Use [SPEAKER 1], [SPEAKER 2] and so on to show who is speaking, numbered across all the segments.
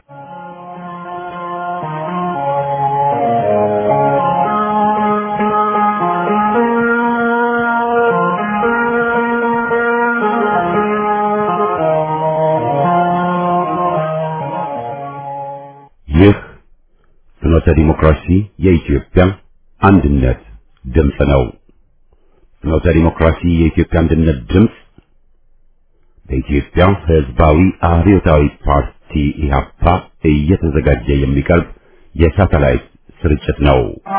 [SPEAKER 1] ይህ ፍኖተ ዲሞክራሲ የኢትዮጵያ አንድነት ድምፅ ነው። ፍኖተ ዲሞክራሲ የኢትዮጵያ አንድነት ድምፅ በኢትዮጵያ ሕዝባዊ አብዮታዊ ፓርቲ ኢህአፓ እየተዘጋጀ የሚቀርብ የሳተላይት ስርጭት ነው።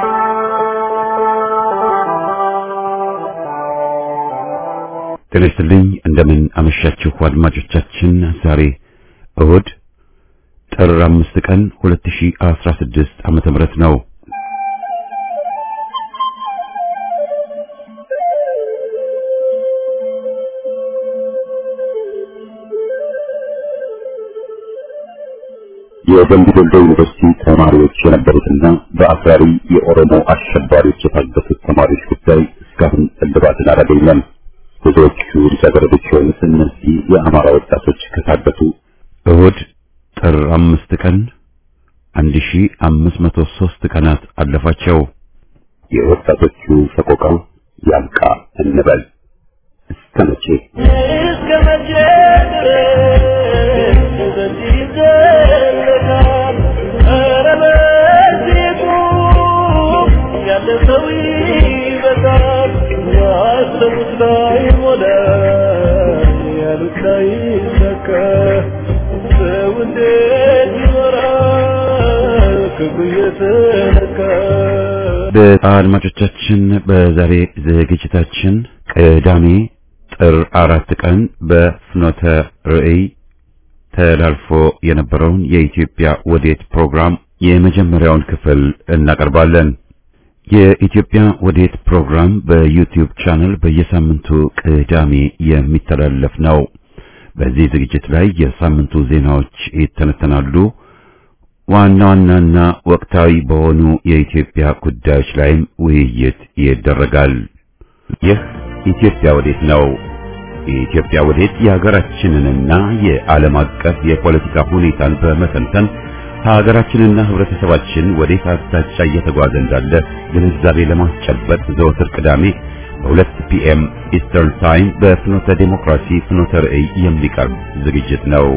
[SPEAKER 1] ጤና ይስጥልኝ። እንደምን አመሻችሁ አድማጮቻችን። ዛሬ እሁድ ጥር አምስት ቀን 2016 ዓመተ ምህረት ነው። የደምቢ ዶሎ ዩኒቨርሲቲ ተማሪዎች የነበሩትና በአክራሪ የኦሮሞ አሸባሪዎች የታገቱት ተማሪዎች ጉዳይ እስካሁን እልባትን አላገኘም። ብዙዎቹ ልጃገረዶች የሆኑት እነዚህ የአማራ ወጣቶች ከታገቱ እሁድ ጥር አምስት ቀን 1503 ቀናት አለፋቸው። የወጣቶቹ ሰቆቃ ያብቃ እንበል። እስከ መቼ
[SPEAKER 2] እስከ መቼ ድረስ በዚህ ይዘለቃል? ኧረ በዚህ ቁም፣ ያለ ሰው ይበዛል። ያሰቡት ላይሞላ፣ ያሉት ላይሳካ፣ ሰው እንዴት ይኖራል ክብሩ እየተነካ?
[SPEAKER 1] በአድማጮቻችን በዛሬ ዝግጅታችን ቅዳሜ ጥር አራት ቀን በፍኖተ ርዕይ ተላልፎ የነበረውን የኢትዮጵያ ወዴት ፕሮግራም የመጀመሪያውን ክፍል እናቀርባለን። የኢትዮጵያ ወዴት ፕሮግራም በዩቲዩብ ቻነል በየሳምንቱ ቅዳሜ የሚተላለፍ ነው። በዚህ ዝግጅት ላይ የሳምንቱ ዜናዎች ይተነተናሉ። ዋና ዋናና ወቅታዊ በሆኑ የኢትዮጵያ ጉዳዮች ላይም ውይይት ይደረጋል። ይህ ኢትዮጵያ ወዴት ነው። የኢትዮጵያ ወዴት የሀገራችንንና የዓለም አቀፍ የፖለቲካ ሁኔታን በመተንተን ሀገራችንና ሕብረተሰባችን ወዴት አቅጣጫ እየተጓዘ እንዳለ ግንዛቤ ለማስጨበጥ ዘወትር ቅዳሜ በሁለት ፒኤም ኢስተርን ታይም በፍኖተ ዴሞክራሲ ፍኖተ ርዕይ የሚቀርብ ዝግጅት ነው።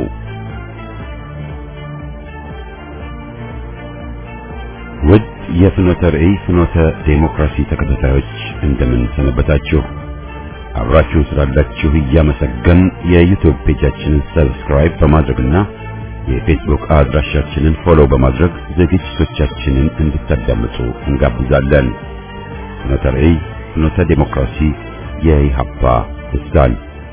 [SPEAKER 1] ውድ የፍኖተ ርዕይ ፍኖተ ዴሞክራሲ ተከታታዮች እንደምን ሰነበታችሁ? አብራችሁን ስላላችሁ እያመሰገን የዩቲዩብ ፔጃችንን ሰብስክራይብ በማድረግና የፌስቡክ አድራሻችንን ፎሎው በማድረግ ዝግጅቶቻችንን እንድታዳምጡ እንጋብዛለን። ፍኖተ ርዕይ ፍኖተ ዴሞክራሲ የኢሃፓ ልሳን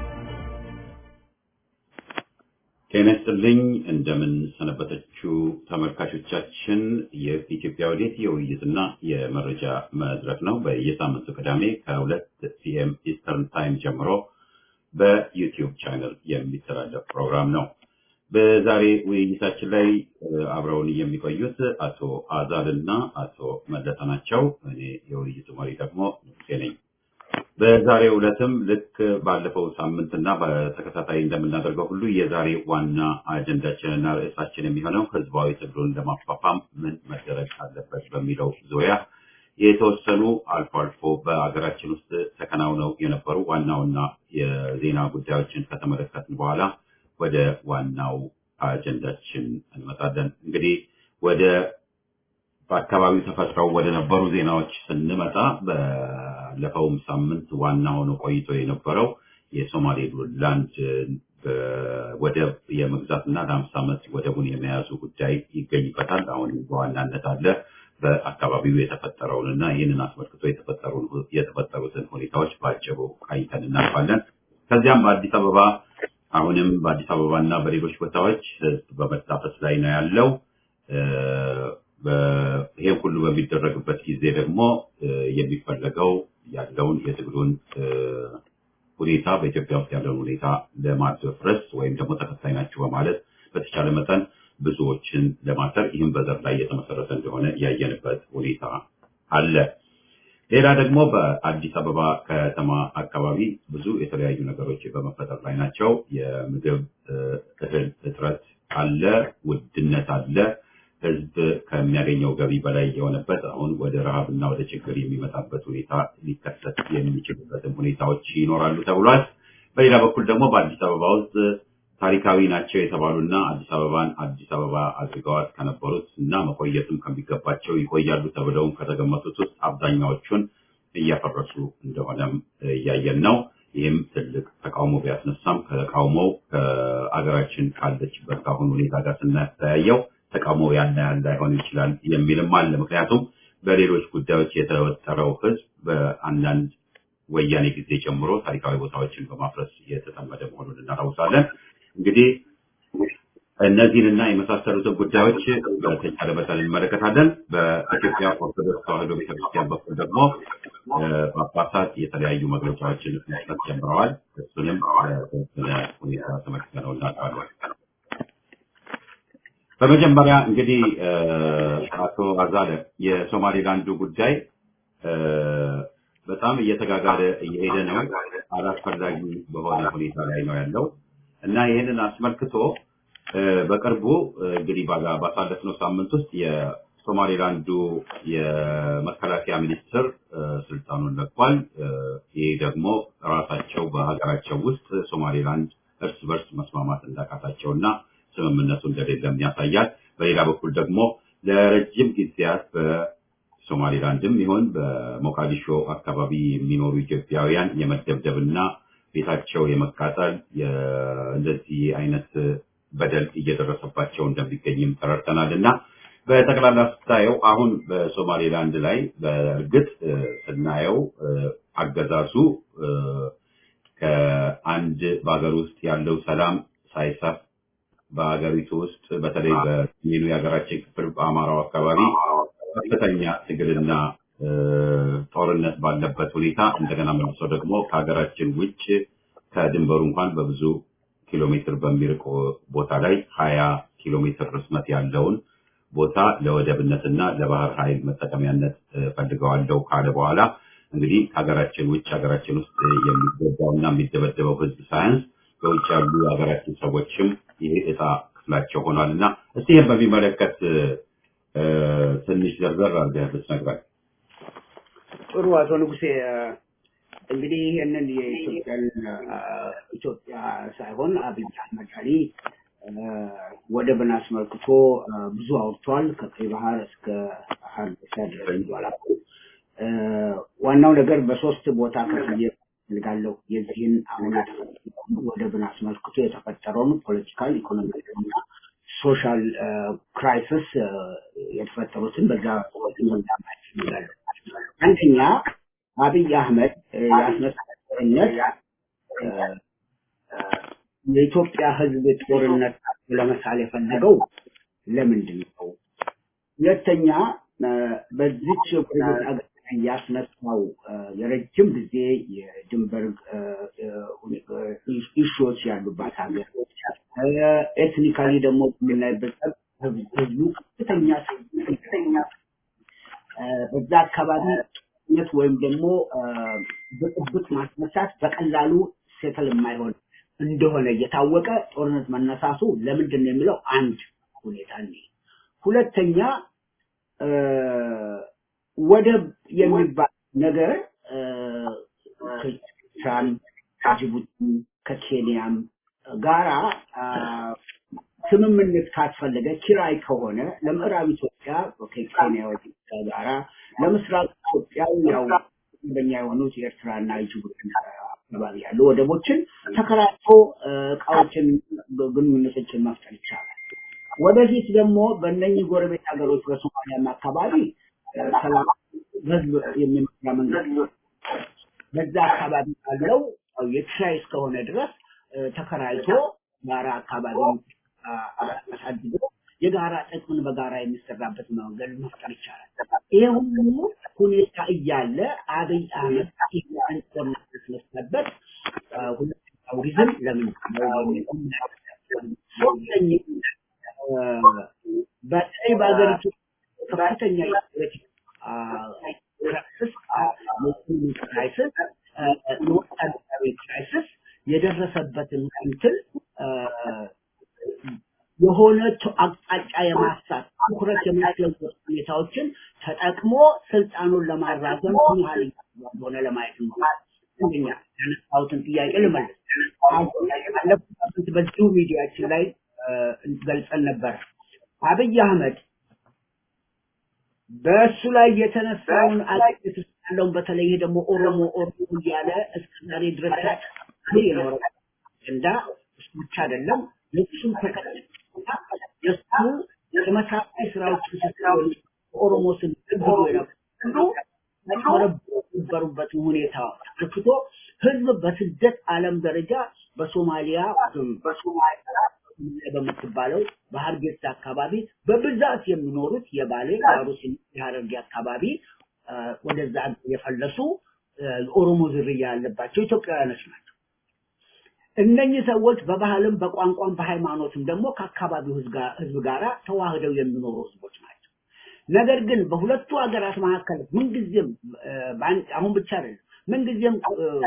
[SPEAKER 1] ጤና ይስጥልኝ። እንደምን ሰነበተችው ተመልካቾቻችን። የኢትዮጵያ ወዴት የውይይትና የመረጃ መድረክ ነው። በየሳምንቱ ቅዳሜ ከሁለት ፒኤም ኢስተርን ታይም ጀምሮ በዩቲዩብ ቻነል የሚተላለፍ ፕሮግራም ነው። በዛሬ ውይይታችን ላይ አብረውን የሚቆዩት አቶ አዛል እና አቶ መለሰ ናቸው። እኔ የውይይቱ መሪ ደግሞ ንጉሴ ነኝ። በዛሬው ዕለትም ልክ ባለፈው ሳምንትና በተከታታይ እንደምናደርገው ሁሉ የዛሬ ዋና አጀንዳችንና ርዕሳችን የሚሆነው ህዝባዊ ትግሉን ለማፋፋም ምን መደረግ አለበት በሚለው ዙሪያ የተወሰኑ አልፎ አልፎ በአገራችን ውስጥ ተከናውነው የነበሩ ዋና ዋና የዜና ጉዳዮችን ከተመለከትን በኋላ ወደ ዋናው አጀንዳችን እንመጣለን። እንግዲህ ወደ በአካባቢው ተፈጥረው ወደ ነበሩ ዜናዎች ስንመጣ ባለፈውም ሳምንት ዋና ሆኖ ቆይቶ የነበረው የሶማሌ ላንድ ወደብ የመግዛትና ለአምሳ ዓመት ወደቡን የመያዙ ጉዳይ ይገኝበታል። አሁን በዋናነት አለ። በአካባቢው የተፈጠረውን እና ይህንን አስመልክቶ የተፈጠሩትን ሁኔታዎች በአጭሩ ቃኝተን እናልፋለን። ከዚያም በአዲስ አበባ አሁንም በአዲስ አበባ እና በሌሎች ቦታዎች ህዝብ በመታፈስ ላይ ነው ያለው። ይሄ ሁሉ በሚደረግበት ጊዜ ደግሞ የሚፈለገው ያለውን የትግሉን ሁኔታ በኢትዮጵያ ውስጥ ያለውን ሁኔታ ለማድረስ ወይም ደግሞ ተከታይ ናቸው በማለት በተቻለ መጠን ብዙዎችን ለማሰር ይህም በዘር ላይ የተመሰረተ እንደሆነ ያየንበት ሁኔታ አለ። ሌላ ደግሞ በአዲስ አበባ ከተማ አካባቢ ብዙ የተለያዩ ነገሮች በመፈጠር ላይ ናቸው። የምግብ እህል እጥረት አለ፣ ውድነት አለ። ህዝብ ከሚያገኘው ገቢ በላይ የሆነበት አሁን ወደ ረሃብና ወደ ችግር የሚመጣበት ሁኔታ ሊከሰት የሚችልበትም ሁኔታዎች ይኖራሉ ተብሏል። በሌላ በኩል ደግሞ በአዲስ አበባ ውስጥ ታሪካዊ ናቸው የተባሉና አዲስ አበባን አዲስ አበባ አድርገዋት ከነበሩት እና መቆየትም ከሚገባቸው ይቆያሉ ተብለውም ከተገመቱት ውስጥ አብዛኛዎቹን እያፈረሱ እንደሆነም እያየን ነው። ይህም ትልቅ ተቃውሞ ቢያስነሳም ከተቃውሞው ከአገራችን ካለችበት ከአሁን ሁኔታ ጋር ስናስተያየው ተቃውሞ ያን ያህል ላይሆን ይችላል የሚልም አለ። ምክንያቱም በሌሎች ጉዳዮች የተወጠረው ህዝብ በአንዳንድ ወያኔ ጊዜ ጀምሮ ታሪካዊ ቦታዎችን በማፍረስ የተጠመደ መሆኑን እናስታውሳለን። እንግዲህ እነዚህንና የመሳሰሉትን ጉዳዮች በተቻለ መጠን እንመለከታለን። በኢትዮጵያ ኦርቶዶክስ ተዋሕዶ ቤተክርስቲያን በኩል ደግሞ ጳጳሳት የተለያዩ መግለጫዎችን መስጠት ጀምረዋል። እሱንም በተወሰነ ሁኔታ ተመልክተነው እናውቃለን። በመጀመሪያ እንግዲህ አቶ አዛለ የሶማሌላንዱ ጉዳይ በጣም እየተጋጋለ እየሄደ ነው። አላስፈላጊ በሆነ ሁኔታ ላይ ነው ያለው እና ይህንን አስመልክቶ በቅርቡ እንግዲህ ባሳለፍነው ሳምንት ውስጥ የሶማሌላንዱ የመከላከያ ሚኒስትር ስልጣኑን ለቋል። ይህ ደግሞ ራሳቸው በሀገራቸው ውስጥ ሶማሌላንድ እርስ በርስ መስማማት እንዳቃታቸው እና ስምምነቱ እንደሌለም ያሳያል። በሌላ በኩል ደግሞ ለረጅም ጊዜያት በሶማሌላንድም ይሁን በሞቃዲሾ አካባቢ የሚኖሩ ኢትዮጵያውያን የመደብደብና ቤታቸው የመቃጠል እንደዚህ አይነት በደል እየደረሰባቸው እንደሚገኝም ተረድተናል እና በጠቅላላ ስታየው አሁን በሶማሌላንድ ላይ በእርግጥ ስናየው አገዛዙ ከአንድ በሀገር ውስጥ ያለው ሰላም ሳይሰፍ በሀገሪቱ ውስጥ በተለይ በሰሜኑ የሀገራችን ክፍል በአማራው አካባቢ ከፍተኛ ትግልና ጦርነት ባለበት ሁኔታ እንደገና መልሶ ደግሞ ከሀገራችን ውጭ ከድንበሩ እንኳን በብዙ ኪሎ ሜትር በሚርቅ ቦታ ላይ ሀያ ኪሎ ሜትር ርዝመት ያለውን ቦታ ለወደብነትና ለባህር ኃይል መጠቀሚያነት ፈልገዋለሁ ካለ በኋላ እንግዲህ ከሀገራችን ውጭ ሀገራችን ውስጥ የሚጎዳውና የሚደበደበው ህዝብ ሳያንስ በውጭ ያሉ የሀገራችን ሰዎችም ይሄ እጣ ክፍላቸው ሆኗል እና እስቲ ይህን በሚመለከት ትንሽ ዘርዘር አድርገህ ብትነግረን።
[SPEAKER 3] ጥሩ አቶ ንጉሴ እንግዲህ ይህንን የኢትዮጵያን ኢትዮጵያ ሳይሆን አብይ አህመድ አሊ ወደብን አስመልክቶ ብዙ አውርቷል። ከቀይ ባህር እስከ ሀርጌሳ ድረስ ይዟል። ዋናው ነገር በሶስት ቦታ ከፍዬ ፈልጋለሁ የዚህን አሁን ወደብን አስመልክቶ የተፈጠረውን ፖለቲካል፣ ኢኮኖሚያዊ እና ሶሻል ክራይሲስ የተፈጠሩትን በዛ ማየት ፈልጋለሁ። አንደኛ አብይ አህመድ ያስነሳው ጦርነት የኢትዮጵያ ሕዝብ ጦርነት ለመሳል የፈለገው ለምንድን ነው? ሁለተኛ በዚች ሀገር ያስነሳው የረጅም ጊዜ የድንበር ኢሹዎች ያሉባት ሀገር ኤትኒካሊ ደግሞ የምናይበት ህዝቡ ከፍተኛ ከፍተኛ በዛ አካባቢ ነት ወይም ደግሞ ብጥብጥ ማስነሳት በቀላሉ ሴትል የማይሆን እንደሆነ እየታወቀ ጦርነት መነሳቱ ለምንድን ነው የሚለው አንድ ሁኔታ ነው። ሁለተኛ ወደብ የሚባል ነገር ከኤርትራም ከጅቡቲ ከኬንያም ጋራ ስምምነት ካስፈለገ ኪራይ ከሆነ ለምዕራብ ኢትዮጵያ ከኬንያዎች ጋራ ለምስራቅ ኢትዮጵያ ያው በኛ የሆኑት የኤርትራና የጅቡቲ አካባቢ ያሉ ወደቦችን ተከራይቶ እቃዎችን ግንኙነቶችን መፍጠር ይቻላል። ወደፊት ደግሞ በእነኚህ ጎረቤት ሀገሮች በሶማሊያም አካባቢ ሰላም ህዝብ የሚመራ መንግስት በዛ አካባቢ ካለው የኪራይ እስከሆነ ድረስ ተከራይቶ ጋራ አካባቢ አሳድጎ የጋራ ጥቅምን በጋራ የሚሰራበት መንገድ መፍጠር ይቻላል። ይሄ ሁሉ ሁኔታ እያለ አብይ አህመድ ኢትዮጵያን ስለማስነሳበት ሁለተኛው ሪዝም ለምን ሶስተኛ በተለይ በሀገሪቱ ከፍተኛ የፖለቲካ ክራይሲስ የኢኮኖሚ ክራይሲስ የወታደራዊ ክራይሲስ የደረሰበትን እንትን አይነት አቅጣጫ የማሳት ትኩረት የማስለወጥ ሁኔታዎችን ተጠቅሞ ስልጣኑን ለማራዘም ምን ያህል እንደሆነ ለማየት ነው። አንደኛ ያነሳሁትን ጥያቄ ልመልስ። አሁን ባለፉት ሳምንት በዚሁ ሚዲያችን ላይ እ፣ ገልጸን ነበር። አብይ አህመድ በእሱ ላይ የተነሳውን አገሪቱ ውስጥ ያለውን በተለይ ይሄ ደግሞ ኦሮሞ ኦሮሞ እያለ እስከ ዛሬ ድረስ ሲል የኖረው አጀንዳ እሱ ብቻ አይደለም። የእሱም ተከታይ የእሱ ተመሳሳይ ስራዎችን ሲሰሩ በኦሮሞ ስም ትግሉ የነበሩ የነበሩበትን ሁኔታ ተመልክቶ ህዝብ በስደት ዓለም ደረጃ በሶማሊያ በሶማሊያ በምትባለው በሀርጌሳ አካባቢ በብዛት የሚኖሩት የባሌ የአሩሲ የሀረርጌ አካባቢ አ፣ ወደዛ የፈለሱ አ፣ የኦሮሞ ዝርያ ያለባቸው ኢትዮጵያውያኖች ናቸው። እነኚህ ሰዎች በባህልም በቋንቋም በሃይማኖትም ደግሞ ከአካባቢው ህዝብ ጋር ህዝብ ጋራ ተዋህደው የሚኖሩ ህዝቦች ናቸው። ነገር ግን በሁለቱ ሀገራት መካከል ምንጊዜም አ፣ በአንድ- አሁን ብቻ አይደለም ምንጊዜም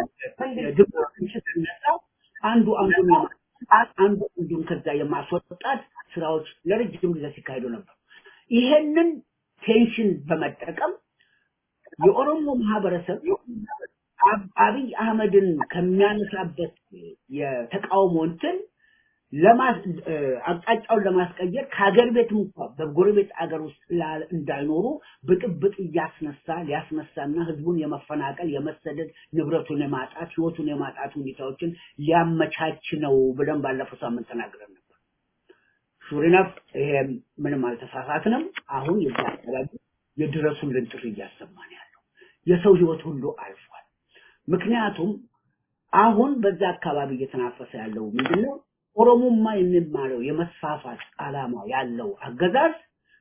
[SPEAKER 3] ድብቅ ሲነሳ አንዱ አንዱን የማ- አንዱ አንዱን ከዛ የማስወጣት ስራዎች ለረጅም ጊዜ ሲካሄዱ ነበር። ይሄንን ቴንሽን በመጠቀም የኦሮሞ ማህበረሰብ አብ- አብይ አህመድን ከሚያነሳበት የተቃውሞ እንትን ለማስ እ፣ አቅጣጫውን ለማስቀየር ከሀገር ቤት እንኳ በጎረቤት አገር ውስጥ ላ- እንዳይኖሩ ብጥብጥ እያስነሳ ሊያስነሳና ህዝቡን የመፈናቀል የመሰደድ ንብረቱን የማጣት ህይወቱን የማጣት ሁኔታዎችን ሊያመቻች ነው ብለን ባለፈው ሳምንት ተናግረን ነበር። ሹሪነፍ ይሄ ምንም አልተሳሳትንም። አሁን የዛ አካባቢ የድረሱልን ጥሪ እያሰማን ያለው የሰው ህይወት ሁሉ አልፏል። ምክንያቱም አሁን በዛ አካባቢ እየተናፈሰ ያለው ምንድነው? ኦሮሞማ የሚባለው የመስፋፋት ዓላማ ያለው አገዛዝ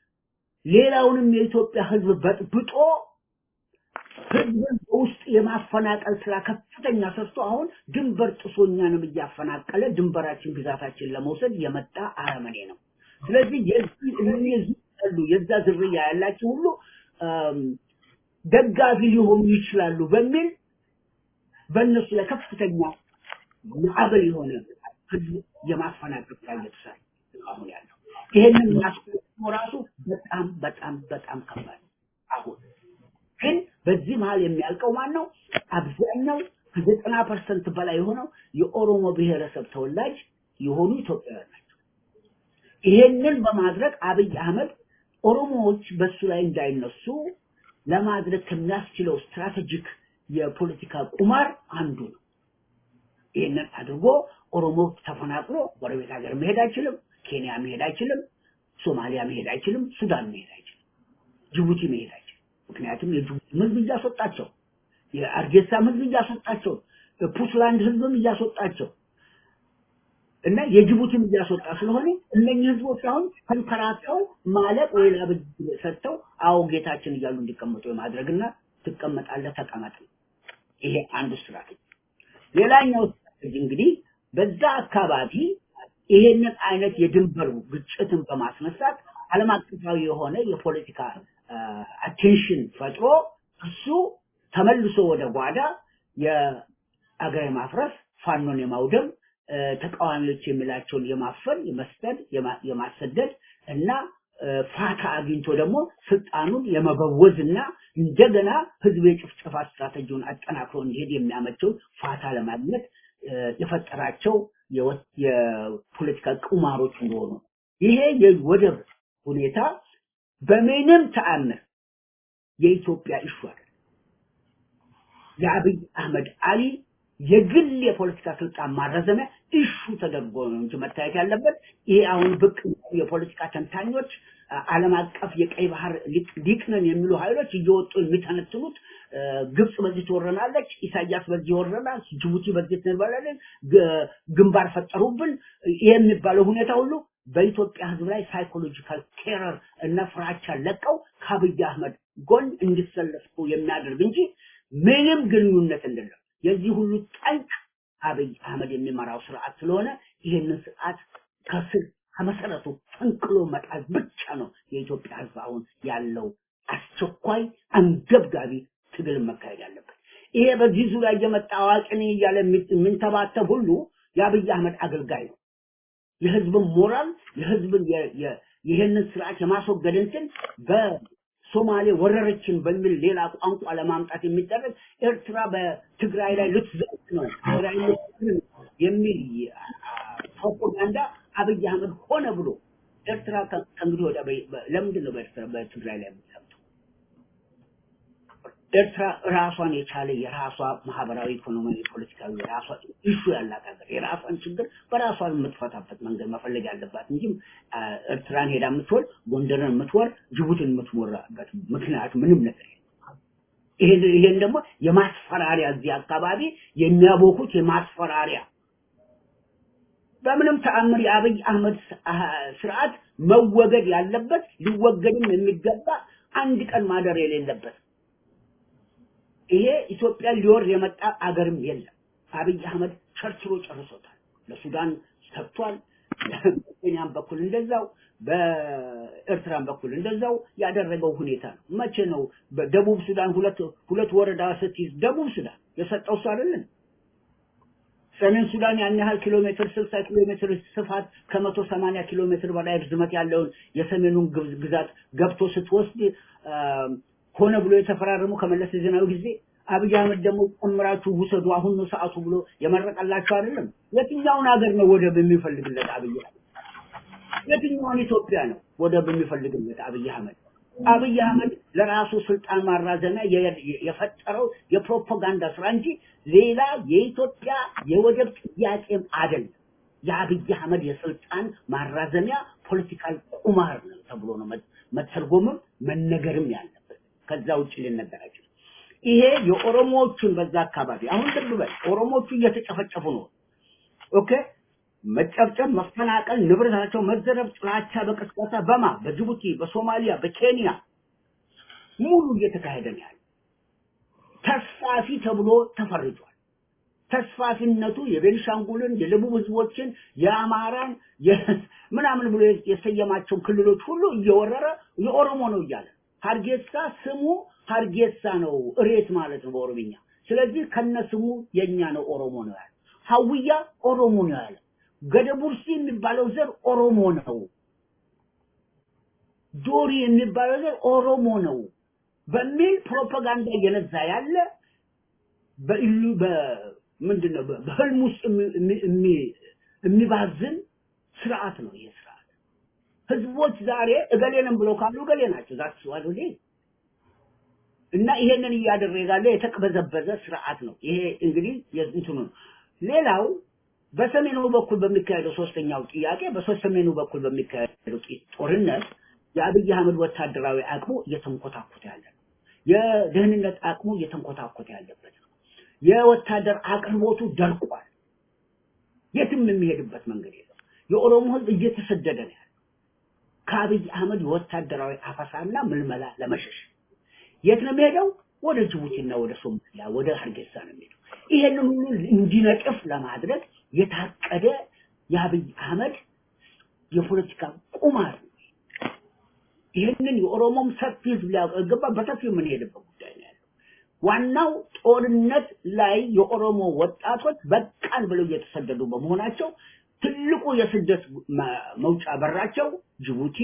[SPEAKER 3] ሌላውንም የኢትዮጵያ ህዝብ በጥብጦ ህዝብን በውስጥ የማፈናቀል ስራ ከፍተኛ ሰርቶ አሁን ድንበር ጥሶ እኛንም እያፈናቀለ ድንበራችን ግዛታችን ለመውሰድ የመጣ አረመኔ ነው። ስለዚህ የዚህ እነዚህ ያሉ የዛ ዝርያ ያላቸው ሁሉ አም፣ ደጋፊ ሊሆኑ ይችላሉ በሚል በእነሱ ላይ ከፍተኛ ማዕበል የሆነ ህዝብ የማፈናቀል ስራ እየተሰራ ነው አሁን ያለው። ይሄንን ማስቆም ራሱ በጣም በጣም በጣም ከባድ ነው። አሁን ግን በዚህ መሀል የሚያልቀው ማን ነው? አብዛኛው ከዘጠና ፐርሰንት በላይ የሆነው የኦሮሞ ብሔረሰብ ተወላጅ የሆኑ ኢትዮጵያውያን ናቸው። ይሄንን በማድረግ አብይ አህመድ ኦሮሞዎች በሱ ላይ እንዳይነሱ ለማድረግ ከሚያስችለው ስትራቴጂክ የፖለቲካ ቁማር አንዱ ነው። ይህንን አድርጎ ኦሮሞ ተፈናቅሎ ጎረቤት ሀገር መሄድ አይችልም፣ ኬንያ መሄድ አይችልም፣ ሶማሊያ መሄድ አይችልም፣ ሱዳን መሄድ አይችልም፣ ጅቡቲ መሄድ አይችልም። ምክንያቱም የጅቡቲ ህዝብ እያስወጣቸው፣ የአርጌሳም ህዝብ እያስወጣቸው፣ ፑንትላንድ ህዝብም እያስወጣቸው እና የጅቡቲም እያስወጣ ስለሆነ እነኚህ ህዝቦች አሁን ተንከራተው ማለቅ ወይ ለአብይ ሰጥተው አዎ ጌታችን እያሉ እንዲቀመጡ የማድረግና ትቀመጣለህ ተቀመጥ ነው። ይሄ አንዱ ስትራቴጂ። ሌላኛው ስትራቴጂ እንግዲህ በዛ አካባቢ ይሄንን አይነት የድንበር ግጭትን በማስነሳት ዓለም አቀፋዊ የሆነ የፖለቲካ አቴንሽን ፈጥሮ እሱ ተመልሶ ወደ ጓዳ የአገር የማፍረስ ፋኖን የማውደም እ፣ ተቃዋሚዎች የሚላቸውን የማፈን የመስደድ የማ- የማሰደድ እና እ፣ ፋታ አግኝቶ ደግሞ ስልጣኑን የመበወዝ እና እንደገና ህዝብ የጭፍጨፋ ስትራቴጂውን አጠናክሮ እንዲሄድ የሚያመቸውን ፋታ ለማግኘት እ፣ የፈጠራቸው የወ- የፖለቲካ ቁማሮች እንደሆኑ ይሄ የወደብ ሁኔታ በምንም ተአምር የኢትዮጵያ ኢሹ አይደለም። የአብይ አህመድ አሊ የግል የፖለቲካ ስልጣን ማራዘሚያ ኢሹ ተደርጎ ነው እንጂ መታየት ያለበት። ይሄ አሁን ብቅ የፖለቲካ ተንታኞች አ- ዓለም አቀፍ የቀይ ባህር ሊቅ ሊቅ ነን የሚሉ ኃይሎች እየወጡ የሚተነትኑት እ፣ ግብጽ በዚህ ትወረናለች፣ ኢሳያስ በዚህ ይወረናል፣ ጅቡቲ በዚህ ትንበላለን፣ ግ- ግንባር ፈጠሩብን ይሄ የሚባለው ሁኔታ ሁሉ በኢትዮጵያ ሕዝብ ላይ ሳይኮሎጂካል ቴረር እና ፍራቻ ለቀው ከአብይ አህመድ ጎን እንዲሰለፉ የሚያደርግ እንጂ ምንም ግንኙነት እንደሌለው የዚህ ሁሉ ጠንቅ አብይ አህመድ የሚመራው ስርዓት ስለሆነ ይህንን ስርዓት ከስር ከመሰረቱ ፈንቅሎ መጣል ብቻ ነው የኢትዮጵያ ህዝብ አሁን ያለው አስቸኳይ አንገብጋቢ ትግል መካሄድ ያለበት። ይሄ በዚህ ዙሪያ እየመጣ አዋቂ ነኝ እያለ የሚ- የሚንተባተብ ሁሉ የአብይ አህመድ አገልጋይ ነው። የህዝብን ሞራል የህዝብን የ- የ- ይህንን ስርዓት የማስወገድ እንትን በሶማሌ ወረረችን በሚል ሌላ ቋንቋ ለማምጣት የሚደረግ ኤርትራ በትግራይ ላይ ልትዘርፍ ነው ትግራይ ልትዘርፍ ነው የሚል አ- ፕሮፓጋንዳ አብይ አህመድ ሆነ ብሎ ኤርትራ ከ- ከእንግዲህ ወዲያ በ- በ- ለምንድን ነው በኤርትራ በትግራይ ላይ የምትዘምተው? ኤርትራ ራሷን የቻለ የራሷ ማህበራዊ፣ ኢኮኖሚያዊ፣ ፖለቲካዊ የራሷ ኢሹ ያላት ሀገር የራሷን ችግር በራሷ የምትፈታበት መንገድ መፈለግ ያለባት እንጂ አ፣ ኤርትራን ሄዳ የምትወር ጎንደርን የምትወር ጅቡቲን የምትወራበት ምክንያት ምንም ነገር የለም። ይሄን ይሄን ደግሞ የማስፈራሪያ እዚህ አካባቢ የሚያቦኩት የማስፈራሪያ በምንም ተአምር የአብይ አህመድ ስ- አህ- ስርዓት መወገድ ያለበት ሊወገድም የሚገባ አንድ ቀን ማደር የሌለበት ይሄ ኢትዮጵያ ሊወር የመጣ አገርም የለም። አብይ አህመድ ቸርችሮ ጨርሶታል። ለሱዳን ሰጥቷል። በኬንያም በኩል እንደዛው፣ በኤርትራም በኩል እንደዛው ያደረገው ሁኔታ ነው። መቼ ነው በደቡብ ሱዳን ሁለት ሁለት ወረዳ ስትይዝ ደቡብ ሱዳን የሰጠው እሱ አይደለም? ሰሜን ሱዳን ያን ያህል ኪሎ ሜትር 60 ኪሎ ሜትር ስፋት ከመቶ ሰማንያ ኪሎ ሜትር በላይ ርዝመት ያለውን የሰሜኑን ግብ- ግዛት ገብቶ ስትወስድ አ፣ ሆነ ብሎ የተፈራረሙ ከመለስ ዜናዊ ጊዜ አብይ አህመድ ደግሞ ጨምራችሁ ውሰዱ አሁን ነው ሰዓቱ ብሎ የመረቀላቸው አይደለም። የትኛውን ሀገር ነው ወደብ የሚፈልግለት አብይ አህመድ? የትኛውን ኢትዮጵያ ነው ወደብ የሚፈልግለት አብይ አህመድ? አብይ አህመድ ለራሱ ስልጣን ማራዘሚያ የ- የ- የፈጠረው የፕሮፓጋንዳ ስራ እንጂ ሌላ የኢትዮጵያ የወደብ ጥያቄም አይደለም። የአብይ አህመድ የስልጣን ማራዘሚያ ፖለቲካል ቁማር ነው ተብሎ ነው መ- መተርጎምም መነገርም ያለበት። ከዛ ውጭ ሊነገር አይችልም። ይሄ የኦሮሞዎቹን በዛ አካባቢ አሁን ልብ በል ኦሮሞዎቹ እየተጨፈጨፉ ነው። ኦኬ መጨብጨብ፣ መፈናቀል፣ ንብረታቸው መዘረፍ፣ ጥላቻ በቅስቀሳ በማ በጅቡቲ፣ በሶማሊያ፣ በኬንያ ሙሉ እየተካሄደ ነው ያለው። ተስፋፊ ተብሎ ተፈርጇል። ተስፋፊነቱ የቤኒሻንጉልን፣ የደቡብ ህዝቦችን፣ የአማራን የ- ምናምን ብሎ የሰየማቸውን ክልሎች ሁሉ እየወረረ የኦሮሞ ነው እያለ ሀርጌሳ ስሙ ሀርጌሳ ነው፣ እሬት ማለት ነው በኦሮምኛ። ስለዚህ ከነ ስሙ የኛ ነው ኦሮሞ ነው ያለ። ሀውያ ኦሮሞ ነው ያለ። ገደቡርሲ የሚባለው ዘር ኦሮሞ ነው። ዶሪ የሚባለው ዘር ኦሮሞ ነው በሚል ፕሮፓጋንዳ እየነዛ ያለ በኢሉ በምንድን ነው በ- በህልም ውስጥ የሚ- የሚ- የሚ- የሚባዝን ስርዓት ነው ይሄ ስርዓት። ህዝቦች ዛሬ እገሌንም ብለው ካሉ እገሌ ናቸው ዛት ዋሉሌ እና ይሄንን እያደረገ ያለ የተቅበዘበዘ ስርዓት ነው። ይሄ እንግዲህ የእንትኑ ነው። ሌላው በሰሜኑ በኩል በሚካሄደው ሶስተኛው ጥያቄ በሶስት ሰሜኑ በኩል በሚካሄደው ጢ- ጦርነት የአብይ አህመድ ወታደራዊ አቅሙ እየተንኮታኮተ ያለ ነው። የደህንነት አቅሙ እየተንኮታኮተ ያለበት ነው። የወታደር አቅርቦቱ ደርቋል። የትም የሚሄድበት መንገድ የለም። የኦሮሞ ህዝብ እየተሰደደ ነው ያለው ከአብይ አህመድ የወታደራዊ አፈሳና ምልመላ ለመሸሽ የት ነው የሚሄደው? ወደ ጅቡቲና ወደ ሶማሊያ ወደ ሀርጌሳ ነው የሚሄደው። ይሄንን ሁሉ እንዲነቅፍ ለማድረግ የታቀደ የአብይ አህመድ የፖለቲካ ቁማር ነው። ይህንን የኦሮሞም ሰፊ ህዝብ ሊያውቅ ይገባ። በሰፊው የምንሄድበት ጉዳይ ነው ያለው። ዋናው ጦርነት ላይ የኦሮሞ ወጣቶች በቃን ብለው እየተሰደዱ በመሆናቸው ትልቁ የስደት መ- መውጫ በራቸው ጅቡቲ፣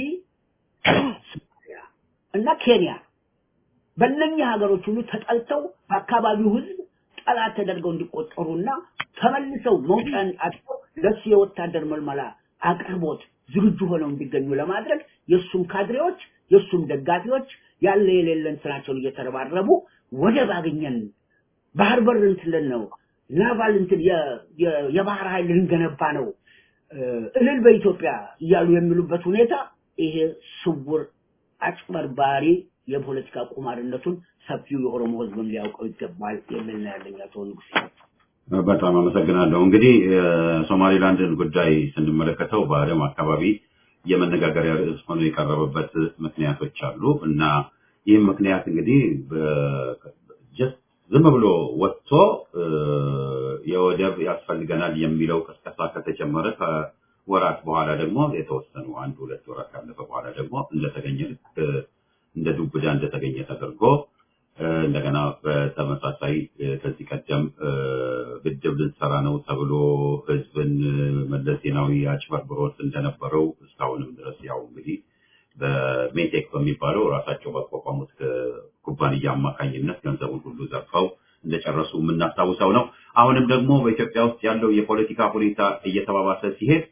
[SPEAKER 3] ሶማሊያ እና ኬንያ ነው። በእነኚህ ሀገሮች ሁሉ ተጠልተው በአካባቢው ህዝብ ጠላት ተደርገው እንዲቆጠሩና ተመልሰው መውጫን አጥተው ለሱ የወታደር መልመላ አቅርቦት ዝግጁ ሆነው እንዲገኙ ለማድረግ የእሱም ካድሬዎች የእሱም ደጋፊዎች ያለ የሌለ እንትናቸውን እየተረባረቡ ወደብ አገኘን ባህር በር እንትን ነው ናቫል እንትን የ- የ- የባህር ኃይል ልንገነባ ነው እ፣ እልል በኢትዮጵያ እያሉ የሚሉበት ሁኔታ ይሄ ስውር አጭበርባሪ የፖለቲካ ቁማርነቱን ሰፊው የኦሮሞ ህዝብም ሊያውቀው ይገባል የሚል ነው ያለኝ አቶ ንጉሴ።
[SPEAKER 1] በጣም አመሰግናለሁ። እንግዲህ የሶማሌላንድን ጉዳይ ስንመለከተው በዓለም አካባቢ የመነጋገሪያ ርዕስ ሆኖ የቀረበበት ምክንያቶች አሉ እና ይህም ምክንያት እንግዲህ በ- ጀስት ዝም ብሎ ወጥቶ እ፣ የወደብ ያስፈልገናል የሚለው ቅስቀሳ ከተጀመረ ከወራት በኋላ ደግሞ የተወሰኑ አንድ ሁለት ወራት ካለፈ በኋላ ደግሞ እንደተገኘ ልክ እንደ ዱብዳ እንደተገኘ ተደርጎ እ፣ እንደገና በተመሳሳይ ከዚህ ቀደም ግድብ ልንሰራ ነው ተብሎ ህዝብን መለስ ዜናዊ አጭበርብሮት እንደነበረው እስካሁንም ድረስ ያው እንግዲህ በሜቴክ በሚባለው ራሳቸው ባቋቋሙት ኩባንያ አማካኝነት ገንዘቡን ሁሉ ዘርፈው እንደጨረሱ የምናስታውሰው ነው። አሁንም ደግሞ በኢትዮጵያ ውስጥ ያለው የፖለቲካ ሁኔታ እየተባባሰ ሲሄድ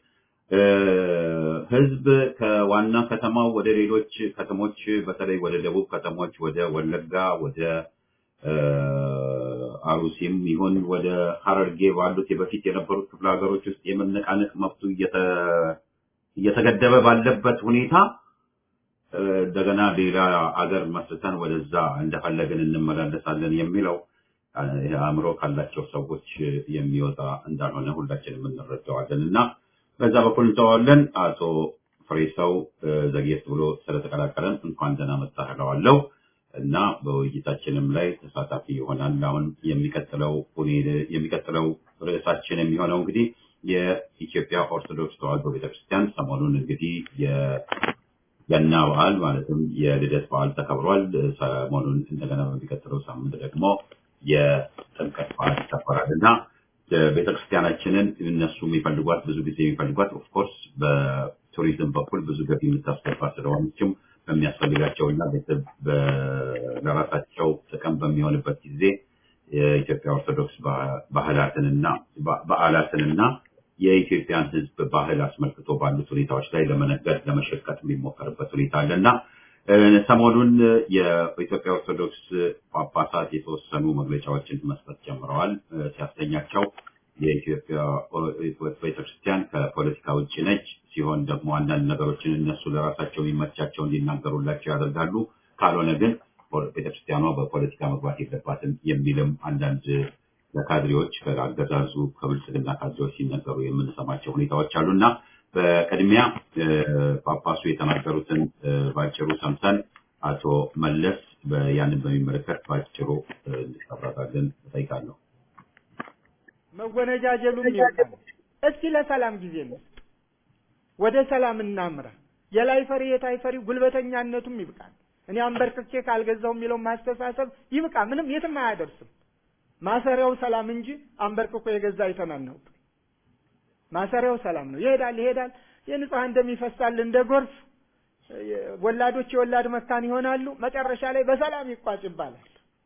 [SPEAKER 1] ህዝብ ከዋና ከተማው ወደ ሌሎች ከተሞች በተለይ ወደ ደቡብ ከተሞች ወደ ወለጋ፣ ወደ አሩሲም ይሁን ወደ ሀረርጌ ባሉት የበፊት የነበሩት ክፍለ ሀገሮች ውስጥ የመነቃነቅ መብቱ እየተገደበ ባለበት ሁኔታ እንደገና ሌላ አገር መስርተን ወደዛ እንደፈለግን እንመላለሳለን የሚለው አእምሮ ካላቸው ሰዎች የሚወጣ እንዳልሆነ ሁላችንም እንረዳዋለን እና በዛ በኩል እንተዋለን። አቶ ፍሬሰው ዘግየት ብሎ ስለተቀላቀለን እንኳን ደህና መጣህ እለዋለሁ እና በውይይታችንም ላይ ተሳታፊ ይሆናል። አሁን የሚቀጥለው የሚቀጥለው ርዕሳችን የሚሆነው እንግዲህ የኢትዮጵያ ኦርቶዶክስ ተዋሕዶ ቤተክርስቲያን ሰሞኑን እንግዲህ የገና በዓል ማለትም የልደት በዓል ተከብሯል። ሰሞኑን እንደገና በሚቀጥለው ሳምንት ደግሞ የጥምቀት በዓል ይከበራል እና ቤተክርስቲያናችንን እነሱ የሚፈልጓት ብዙ ጊዜ የሚፈልጓት ኦፍኮርስ በቱሪዝም በኩል ብዙ ገቢ የምታስገባ ስለሆነችም በሚያስፈልጋቸውና ቤተሰብ ለራሳቸው ጥቅም በሚሆንበት ጊዜ የኢትዮጵያ ኦርቶዶክስ ባህላትንና በዓላትንና የኢትዮጵያን ሕዝብ ባህል አስመልክቶ ባሉት ሁኔታዎች ላይ ለመነገድ ለመሸቀጥ የሚሞከርበት ሁኔታ አለ እና ሰሞኑን የኢትዮጵያ ኦርቶዶክስ ጳጳሳት የተወሰኑ መግለጫዎችን መስጠት ጀምረዋል። ሲያሰኛቸው የኢትዮጵያ ቤተክርስቲያን ከፖለቲካ ውጭ ነች ሲሆን ደግሞ አንዳንድ ነገሮችን እነሱ ለራሳቸው የሚመቻቸው እንዲናገሩላቸው ያደርጋሉ። ካልሆነ ግን ቤተክርስቲያኗ በፖለቲካ መግባት የለባትም የሚልም አንዳንድ ለካድሬዎች ከአገዛዙ ከብልጽግና ካድሬዎች ሲነገሩ የምንሰማቸው ሁኔታዎች አሉ እና በቅድሚያ ጳጳሱ የተናገሩትን ባጭሩ ሰምተን አቶ መለስ ያንን በሚመለከት ባጭሩ እንዲቀራራልን እጠይቃለሁ።
[SPEAKER 4] መወነጃጀሉም ይብቃል። እስኪ ለሰላም ጊዜ እንስጥ፣ ወደ ሰላም እናምራ። የላይ ፈሪ የታይ ፈሪ ጉልበተኛነቱም ይብቃል። እኔ አንበርክኬ ካልገዛው የሚለው ማስተሳሰብ ይብቃ። ምንም የትም አያደርስም። ማሰሪያው ሰላም እንጂ አንበርክኮ የገዛ አይተናነውቅ። ማሰሪያው ሰላም ነው። ይሄዳል ይሄዳል። የንጹሐን ደም ይፈሳል እንደ ጎርፍ። ወላዶች የወላድ መካን ይሆናሉ። መጨረሻ ላይ በሰላም ይቋጭ ይባላል።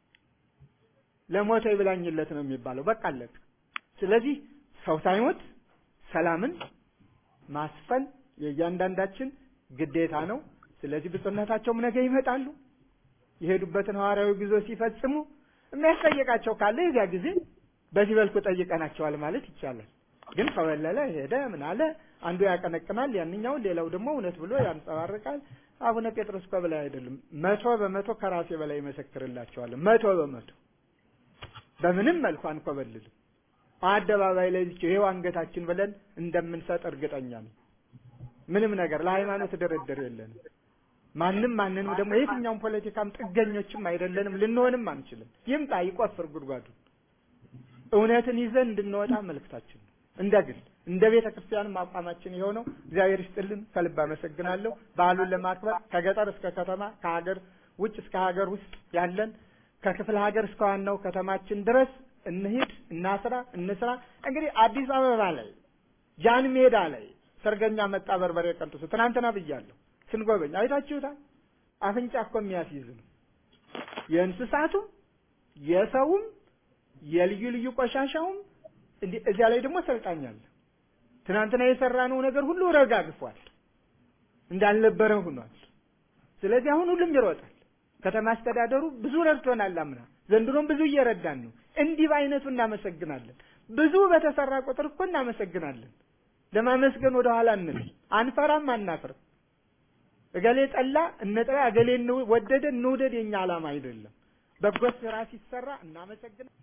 [SPEAKER 4] ለሞተ ይብላኝለት ነው የሚባለው። በቃ አለቀ። ስለዚህ ሰው ሳይሞት ሰላምን ማስፈን የእያንዳንዳችን ግዴታ ነው። ስለዚህ ብፁዕነታቸውም ነገ ይመጣሉ። የሄዱበትን ሐዋርያዊ ጉዞ ሲፈጽሙ የሚያስጠይቃቸው ካለ የዚያ ጊዜ በዚህ መልኩ ጠይቀናቸዋል ማለት ይቻላል። ግን ከወለለ ሄደ ምን አለ አንዱ ያቀነቅናል፣ ያንኛውን ሌላው ደግሞ እውነት ብሎ ያንጸባርቃል። አቡነ ጴጥሮስ እኮ በላይ አይደለም፣ መቶ በመቶ ከራሴ በላይ ይመሰክርላቸዋለሁ። መቶ በመቶ በምንም መልኩ አንኮበልልም። አደባባይ ላይ ብቻ ይሄው አንገታችን ብለን እንደምንሰጥ እርግጠኛ ነኝ። ምንም ነገር ለሃይማኖት ድርድር የለንም። ማንም ማንንም ደግሞ የትኛውም ፖለቲካም ጥገኞችም አይደለንም፣ ልንሆንም አንችልም። ይምጣ ይቆፍር ጉድጓዱን። እውነትን ይዘን እንድንወጣ መልእክታችን ነው። እንደ ግል እንደ ቤተ ክርስቲያንም አቋማችን የሆነው እግዚአብሔር ይስጥልን። ከልብ አመሰግናለሁ። በዓሉን ለማክበር ከገጠር እስከ ከተማ ከሀገር ውጭ እስከ ሀገር ውስጥ ያለን ከክፍለ ሀገር እስከ ዋናው ከተማችን ድረስ እንሂድ፣ እናስራ፣ እንስራ። እንግዲህ አዲስ አበባ ላይ ጃን ሜዳ ላይ ሰርገኛ መጣ በርበሬ ቀንጥሱ ትናንትና ብያለሁ። ስንጎበኝ አይታችሁታል። አፍንጫ እኮ የሚያስይዝ ነው። የእንስሳቱም የሰውም የልዩ ልዩ ቆሻሻውም እንዲህ እዚያ ላይ ደግሞ ሰልጣኝ አለ። ትናንትና የሰራነው ነገር ሁሉ ረጋግፏል፣ እንዳልነበረ ሆኗል። ስለዚህ አሁን ሁሉም ይሮጣል። ከተማ አስተዳደሩ ብዙ ረድቶናል አምና፣ ዘንድሮም ብዙ እየረዳን ነው። እንዲህ በአይነቱ እናመሰግናለን። ብዙ በተሰራ ቁጥር እኮ እናመሰግናለን። ለማመስገን ወደ ኋላ እንል፣ አንፈራም፣ አናፍርም። እገሌ ጠላ እንጥላ፣ እገሌ ወደደ እንውደድ የኛ ዓላማ አይደለም። በጎ ስራ ሲሰራ እናመሰግናለን።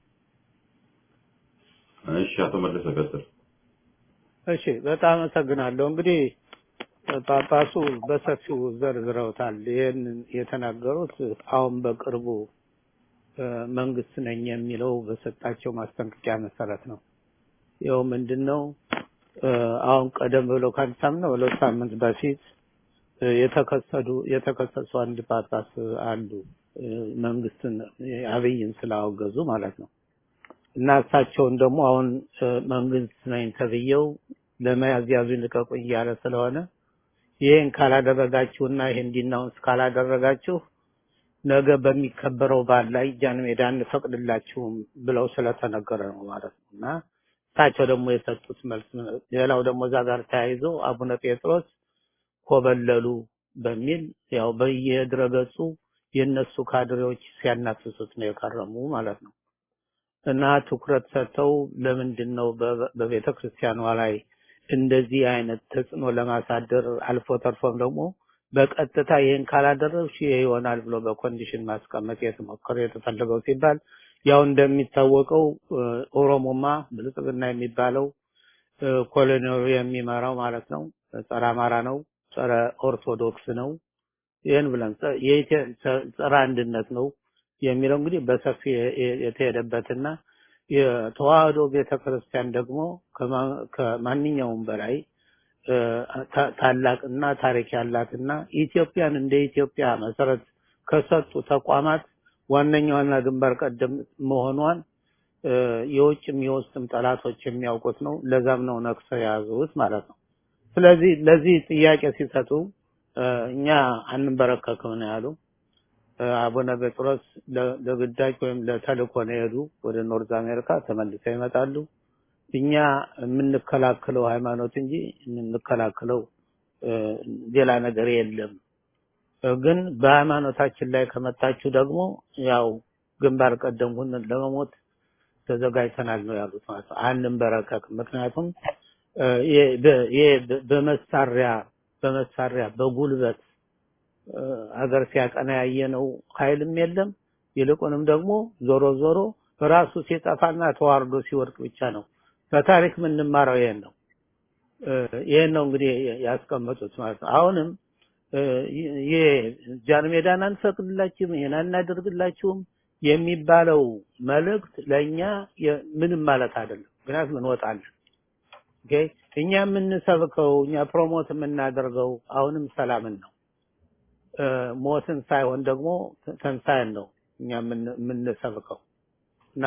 [SPEAKER 1] እሺ፣ አቶ መለሰ ቀጥል።
[SPEAKER 5] እሺ፣ በጣም አመሰግናለሁ። እንግዲህ ጳጳሱ በሰፊው ዘርዝረውታል። ይህን የተናገሩት አሁን በቅርቡ መንግስት ነኝ የሚለው በሰጣቸው ማስጠንቀቂያ መሰረት ነው። ይኸው ምንድን ነው አሁን ቀደም ብሎ ከአንድ ሳምንት ነው ሁለት ሳምንት በፊት የተከሰዱ የተከሰሱ አንድ ጳጳስ አሉ። መንግስትን አብይን ስላወገዙ ማለት ነው። እና እሳቸውን ደግሞ አሁን መንግስት ነኝ ተብዬው ለመያዝ ያዙኝ ልቀቁኝ እያለ ስለሆነ ይህን ካላደረጋችሁና ይህን እንዲናውንስ ካላደረጋችሁ ነገ በሚከበረው በዓል ላይ ጃን ሜዳ እንፈቅድላችሁም ብለው ስለተነገረ ነው ማለት ነው። እና እሳቸው ደግሞ የሰጡት መልስ ሌላው ደግሞ እዛ ጋር ተያይዞ አቡነ ጴጥሮስ ኮበለሉ በሚል ያው በየድረገጹ የነሱ ካድሬዎች ሲያናፍሱት ነው የከረሙ ማለት ነው። እና ትኩረት ሰጥተው ለምንድን ነው በቤተ ክርስቲያኗ ላይ እንደዚህ አይነት ተጽዕኖ ለማሳደር አልፎ ተርፎም ደግሞ በቀጥታ ይህን ካላደረግሽ ይሄ ይሆናል ብሎ በኮንዲሽን ማስቀመጥ የተሞከረ የተፈለገው ሲባል ያው እንደሚታወቀው ኦሮሞማ ብልጽግና የሚባለው ኮሎኔሉ የሚመራው ማለት ነው ጸረ አማራ ነው፣ ጸረ ኦርቶዶክስ ነው። ይህን ብለን ጸረ አንድነት ነው የሚለው እንግዲህ በሰፊ የተሄደበትና የተዋህዶ ቤተክርስቲያን ደግሞ ከማንኛውም በላይ ታላቅና ታሪክ ያላትና ኢትዮጵያን እንደ ኢትዮጵያ መሰረት ከሰጡ ተቋማት ዋነኛዋና ግንባር ቀደም መሆኗን የውጭም የውስጥም ጠላቶች የሚያውቁት ነው። ለዛም ነው ነክሰው የያዙት ማለት ነው። ስለዚህ ለዚህ ጥያቄ ሲሰጡ እኛ አንበረከክም ነው ያሉ። አቡነ ጴጥሮስ ለግዳጅ ወይም ለተልእኮ ነው የሄዱ ወደ ኖርዝ አሜሪካ ተመልሰው ይመጣሉ። እኛ የምንከላከለው ሃይማኖት እንጂ የምንከላከለው ሌላ ነገር የለም። ግን በሃይማኖታችን ላይ ከመጣችሁ ደግሞ ያው ግንባር ቀደም ሆነን ለመሞት ተዘጋጅተናል ነው ያሉት ማለት ነው። አንንበረከክም። ምክንያቱም ይሄ በመሳሪያ በመሳሪያ በጉልበት ሀገር ሲያቀና ያየነው ኃይልም የለም። ይልቁንም ደግሞ ዞሮ ዞሮ ራሱ ሲጠፋና ተዋርዶ ሲወድቅ ብቻ ነው። በታሪክ የምንማረው ይሄን ነው። ይሄን ነው እንግዲህ ያስቀመጡት ማለት ነው። አሁንም ይሄ ጃን ሜዳን አንፈቅድላችሁም ይሄን አናደርግላችሁም የሚባለው መልእክት ለኛ ምንም ማለት አይደለም። ምክንያቱም እንወጣለን። ኦኬ እኛ የምንሰብከው እኛ ፕሮሞት የምናደርገው አሁንም ሰላምን ነው። ሞትን ሳይሆን ደግሞ ተንሳይን ነው እኛ የምንሰብከው እና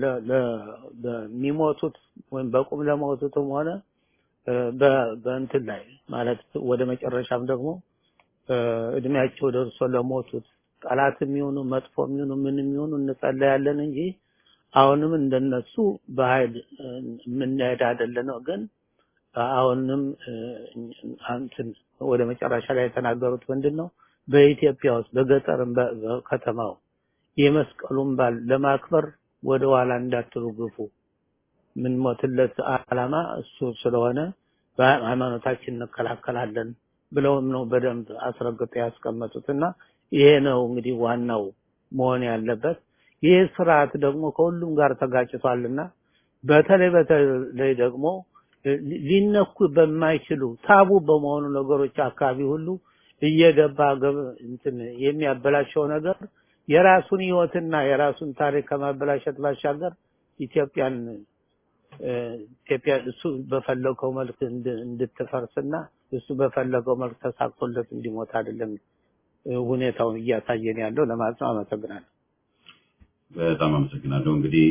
[SPEAKER 5] ለሚሞቱት ወይም በቁም ለሞቱትም ሆነ በእንትን ላይ ማለት ወደ መጨረሻም ደግሞ እድሜያቸው ደርሶ ለሞቱት ጠላትም ይሁኑ መጥፎም ይሁኑ ምንም ይሁኑ እንጸለያለን እንጂ አሁንም እንደነሱ በኃይል የምንሄድ አይደለም ነው። ግን አሁንም እንትን ወደ መጨረሻ ላይ የተናገሩት ምንድን ነው? በኢትዮጵያ ውስጥ በገጠርም በከተማው የመስቀሉን በዓል ለማክበር ወደ ኋላ እንዳትሉ ግፉ። ምን ሞትለት ዓላማ እሱ ስለሆነ በሃይማኖታችን እንከላከላለን ብለውም ነው በደንብ አስረግጠው ያስቀመጡትና ይሄ ነው እንግዲህ ዋናው መሆን ያለበት። ይህ ስርዓት ደግሞ ከሁሉም ጋር ተጋጭቷልና በተለይ በተለይ ደግሞ ሊነኩ በማይችሉ ታቡ በመሆኑ ነገሮች አካባቢ ሁሉ እየገባ እንትን የሚያበላሸው ነገር የራሱን ህይወትና የራሱን ታሪክ ከማበላሸት ባሻገር ኢትዮጵያን ኢትዮጵያ እሱ በፈለገው መልክ እንድትፈርስና እሱ በፈለገው መልክ ተሳክቶለት እንዲሞት አይደለም ሁኔታውን እያሳየን ያለው ለማለት ነው። አመሰግናለሁ።
[SPEAKER 1] በጣም አመሰግናለሁ። እንግዲህ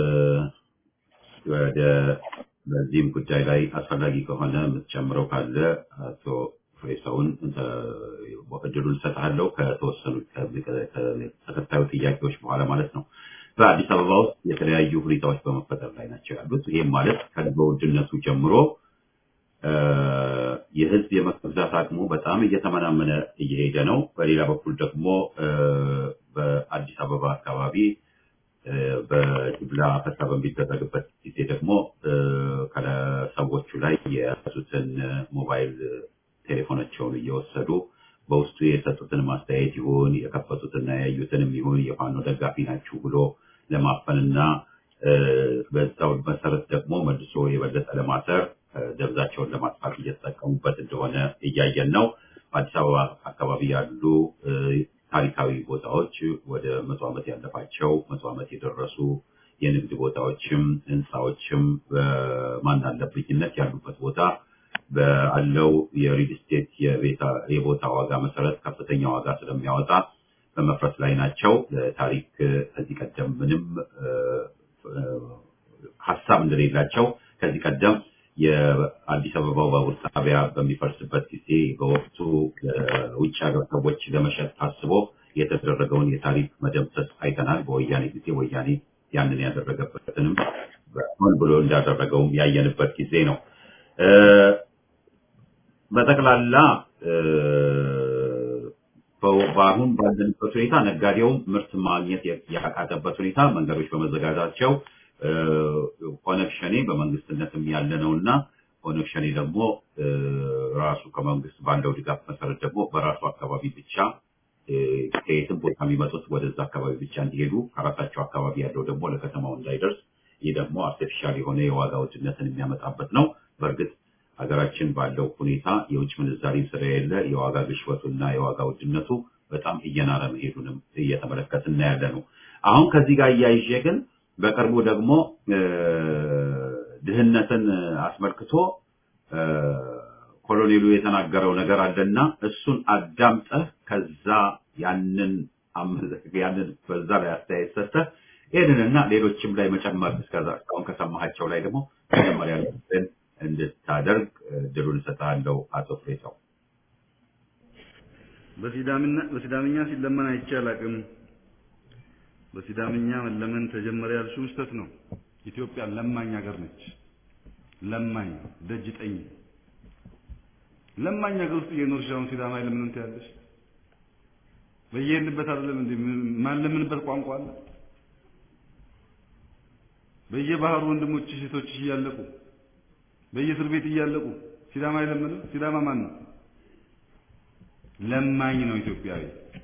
[SPEAKER 1] ወደ በዚህም ጉዳይ ላይ አስፈላጊ ከሆነ የምትጨምረው ካለ አቶ ፍሬሰውን እድሉን እሰጥሃለሁ ከተወሰኑ ተከታዩ ጥያቄዎች በኋላ ማለት ነው። በአዲስ አበባ ውስጥ የተለያዩ ሁኔታዎች በመፈጠር ላይ ናቸው ያሉት። ይህም ማለት ከኑሮ ውድነቱ ጀምሮ የህዝብ የመግዛት አቅሙ በጣም እየተመናመነ እየሄደ ነው። በሌላ በኩል ደግሞ በአዲስ አበባ አካባቢ በጅምላ አፈሳ በሚደረግበት ጊዜ ደግሞ ከሰዎቹ ላይ የያዙትን ሞባይል ቴሌፎናቸውን እየወሰዱ በውስጡ የሰጡትን ማስተያየት ይሁን የከፈቱትና ያዩትንም ይሁን የፋኖ ደጋፊ ናችሁ ብሎ ለማፈንና በዛው መሰረት ደግሞ መልሶ የበለጠ ለማሰር ደብዛቸውን ለማጥፋት እየተጠቀሙበት እንደሆነ እያየን ነው። በአዲስ አበባ አካባቢ ያሉ ታሪካዊ ቦታዎች ወደ መቶ ዓመት ያለፋቸው መቶ ዓመት የደረሱ የንግድ ቦታዎችም ህንፃዎችም በማን አለብኝነት ያሉበት ቦታ ባለው የሪል ስቴት የቦታ ዋጋ መሰረት ከፍተኛ ዋጋ ስለሚያወጣ በመፍረስ ላይ ናቸው። ታሪክ ከዚህ ቀደም ምንም ሀሳብ እንደሌላቸው ከዚህ ቀደም የአዲስ አበባው ባቡር ጣቢያ በሚፈርስበት ጊዜ በወቅቱ ውጭ ሀገር ሰዎች ለመሸጥ ታስቦ የተደረገውን የታሪክ መደምሰስ አይተናል። በወያኔ ጊዜ ወያኔ ያንን ያደረገበትንም ሆን ብሎ እንዳደረገውም ያየንበት ጊዜ ነው። በጠቅላላ በአሁን ባለንበት ሁኔታ ነጋዴውም ምርት ማግኘት ያቃተበት ሁኔታ መንገዶች በመዘጋታቸው ኦነግ ሸኔ በመንግስትነትም ያለ ነው እና ኦነግ ሸኔ ደግሞ ራሱ ከመንግስት ባለው ድጋፍ መሰረት ደግሞ በራሱ አካባቢ ብቻ ከየትም ቦታ የሚመጡት ወደዛ አካባቢ ብቻ እንዲሄዱ ከራሳቸው አካባቢ ያለው ደግሞ ለከተማው እንዳይደርስ ይህ ደግሞ አርቲፊሻል የሆነ የዋጋ ውድነትን የሚያመጣበት ነው። በእርግጥ ሀገራችን ባለው ሁኔታ የውጭ ምንዛሪም ስለሌለ የዋጋ ግሽበቱና የዋጋ ውድነቱ በጣም እየናረ መሄዱንም እየተመለከትን ያለ ነው። አሁን ከዚህ ጋር እያይዤ ግን በቅርቡ ደግሞ ድህነትን አስመልክቶ ኮሎኔሉ የተናገረው ነገር አለና እሱን አዳምጠህ ከዛ ያንን ያንን በዛ ላይ አስተያየት ሰጥተህ ይህንንና ሌሎችም ላይ መጨመር እስከዛ እስካሁን ከሰማሃቸው ላይ ደግሞ መጀመሪያ እንድታደርግ ድሉን እሰጥሃለሁ። አቶ ፍሬሰው
[SPEAKER 6] በሲዳምኛ ሲለመን አይቼ አላውቅም። በሲዳምኛ መለመን ተጀመረ ያልሽው ስህተት ነው። ኢትዮጵያ ለማኝ ሀገር ነች። ለማኝ ደጅ ጠኝ ለማኝ ሀገር ውስጥ እየኖርሽ አሁን ሲዳማ ለምን ትያለሽ? በየሄድንበት አይደለም እንዴ ማንለምንበት ቋንቋ አለ። በየባህሩ ወንድሞች ሴቶችሽ እያለቁ በየእስር ቤት እያለቁ ሲዳማ አይለምንም? ሲዳማ ማን ነው? ለማኝ ነው ኢትዮጵያዊ።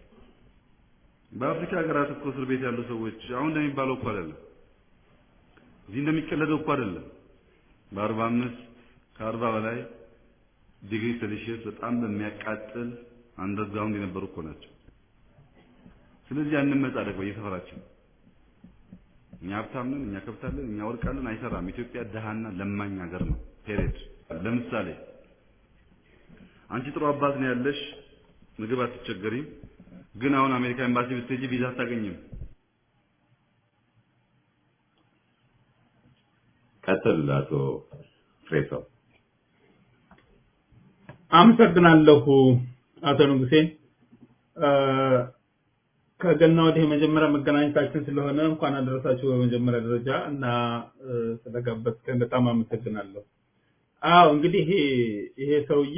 [SPEAKER 6] በአፍሪካ ሀገራት እኮ እስር ቤት ያሉ ሰዎች አሁን እንደሚባለው እኮ አይደለም። እዚህ እንደሚቀለደው እኮ አይደለም። በአርባ አምስት ከአርባ በላይ ዲግሪ ሴልሺየስ በጣም በሚያቃጥል አንደርግራውንድ የነበሩ እኮ ናቸው። ስለዚህ ያንን መጻደቅ በየሰፈራችን እኛ ሀብታም ነን፣ እኛ ከብታለን፣ እኛ ወርቃለን አይሰራም። ኢትዮጵያ ደሃና ለማኝ ሀገር ነው። ፔሬድ። ለምሳሌ አንቺ ጥሩ አባት ነው ያለሽ፣ ምግብ አትቸገሪም። ግን አሁን አሜሪካ ኤምባሲ ብትሄጂ ቪዛ አታገኝም።
[SPEAKER 1] ቀጥል አቶ ፍሬሰው።
[SPEAKER 7] አመሰግናለሁ አቶ ንጉሴ። ከገና ወዲህ የመጀመሪያ መገናኘታችን ስለሆነ እንኳን አደረሳችሁ በመጀመሪያ ደረጃ እና ስለጋበዝከኝ በጣም አመሰግናለሁ። አዎ እንግዲህ ይሄ ሰውዬ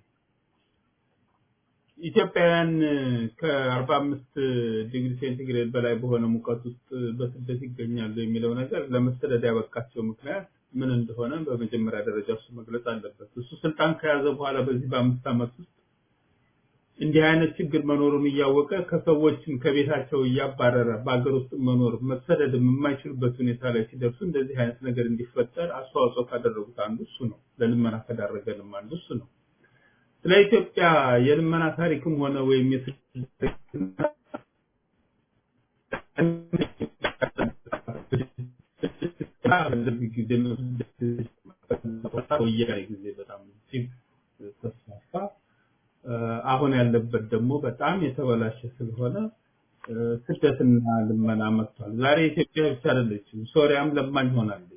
[SPEAKER 7] ኢትዮጵያውያን ከአርባ አምስት ዲግሪ ሴንቲግሬድ በላይ በሆነ ሙቀት ውስጥ በስደት ይገኛሉ የሚለው ነገር ለመሰደድ ያበቃቸው ምክንያት ምን እንደሆነ በመጀመሪያ ደረጃ እሱ መግለጽ አለበት። እሱ ስልጣን ከያዘ በኋላ በዚህ በአምስት ዓመት ውስጥ እንዲህ አይነት ችግር መኖሩን እያወቀ ከሰዎችን ከቤታቸው እያባረረ በሀገር ውስጥ መኖር መሰደድም የማይችሉበት ሁኔታ ላይ ሲደርሱ እንደዚህ አይነት ነገር እንዲፈጠር አስተዋጽኦ ካደረጉት አንዱ እሱ ነው። ለልመና ከዳረገንም አንዱ እሱ ነው። ስለ ኢትዮጵያ የልመና ታሪክም ሆነ ወይም ወያኔ ጊዜ በጣም እጅግ ተስፋፋ። አሁን ያለበት ደግሞ በጣም የተበላሸ ስለሆነ ስደትና ልመና መጥቷል። ዛሬ ኢትዮጵያ ብቻ አይደለችም፣ ሶሪያም ለማኝ ሆናለች።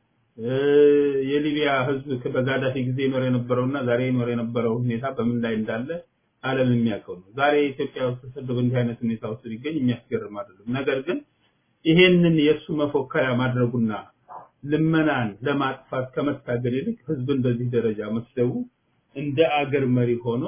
[SPEAKER 7] የሊቢያ ህዝብ በጋዳፊ ጊዜ ይኖር የነበረውና ዛሬ ይኖር የነበረው ሁኔታ በምን ላይ እንዳለ ዓለም የሚያውቀው ነው። ዛሬ ኢትዮጵያ ውስጥ ተሰደው እንዲህ አይነት ሁኔታ ውስጥ ሊገኝ የሚያስገርም አይደለም። ነገር ግን ይሄንን የእሱ መፎከሪያ ማድረጉና ልመናን ለማጥፋት ከመታገል ይልቅ ህዝብን በዚህ ደረጃ መስደቡ እንደ አገር መሪ ሆኖ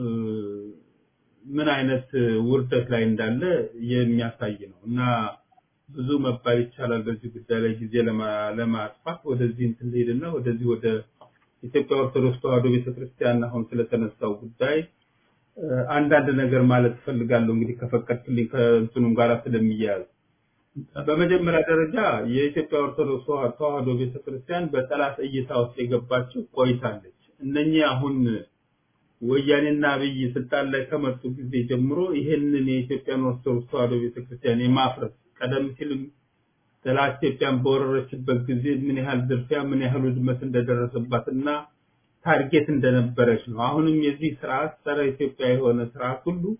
[SPEAKER 7] ምን አይነት ውርደት ላይ እንዳለ የሚያሳይ ነው እና ብዙ መባል ይቻላል በዚህ ጉዳይ ላይ ጊዜ ለማጥፋት ወደዚህ እንትን ልሄድና ወደዚህ ወደ ኢትዮጵያ ኦርቶዶክስ ተዋሕዶ ቤተክርስቲያን አሁን ስለተነሳው ጉዳይ አንዳንድ ነገር ማለት እፈልጋለሁ። እንግዲህ ከፈቀድክልኝ ከእንትኑም ጋር ስለሚያያዝ በመጀመሪያ ደረጃ የኢትዮጵያ ኦርቶዶክስ ተዋሕዶ ቤተክርስቲያን በጠላት እይታ ውስጥ የገባችው ቆይታለች። እነኚህ አሁን ወያኔና አብይ ስልጣን ላይ ከመጡ ጊዜ ጀምሮ ይሄንን የኢትዮጵያን ኦርቶዶክስ ተዋሕዶ ቤተክርስቲያን የማፍረስ ቀደም ሲልም ጠላት ኢትዮጵያን በወረረችበት ጊዜ ምን ያህል ዝርፊያ፣ ምን ያህል ውድመት እንደደረሰባትና ታርጌት እንደነበረች ነው። አሁንም የዚህ ስርዓት ጸረ ኢትዮጵያ የሆነ ስርዓት ሁሉ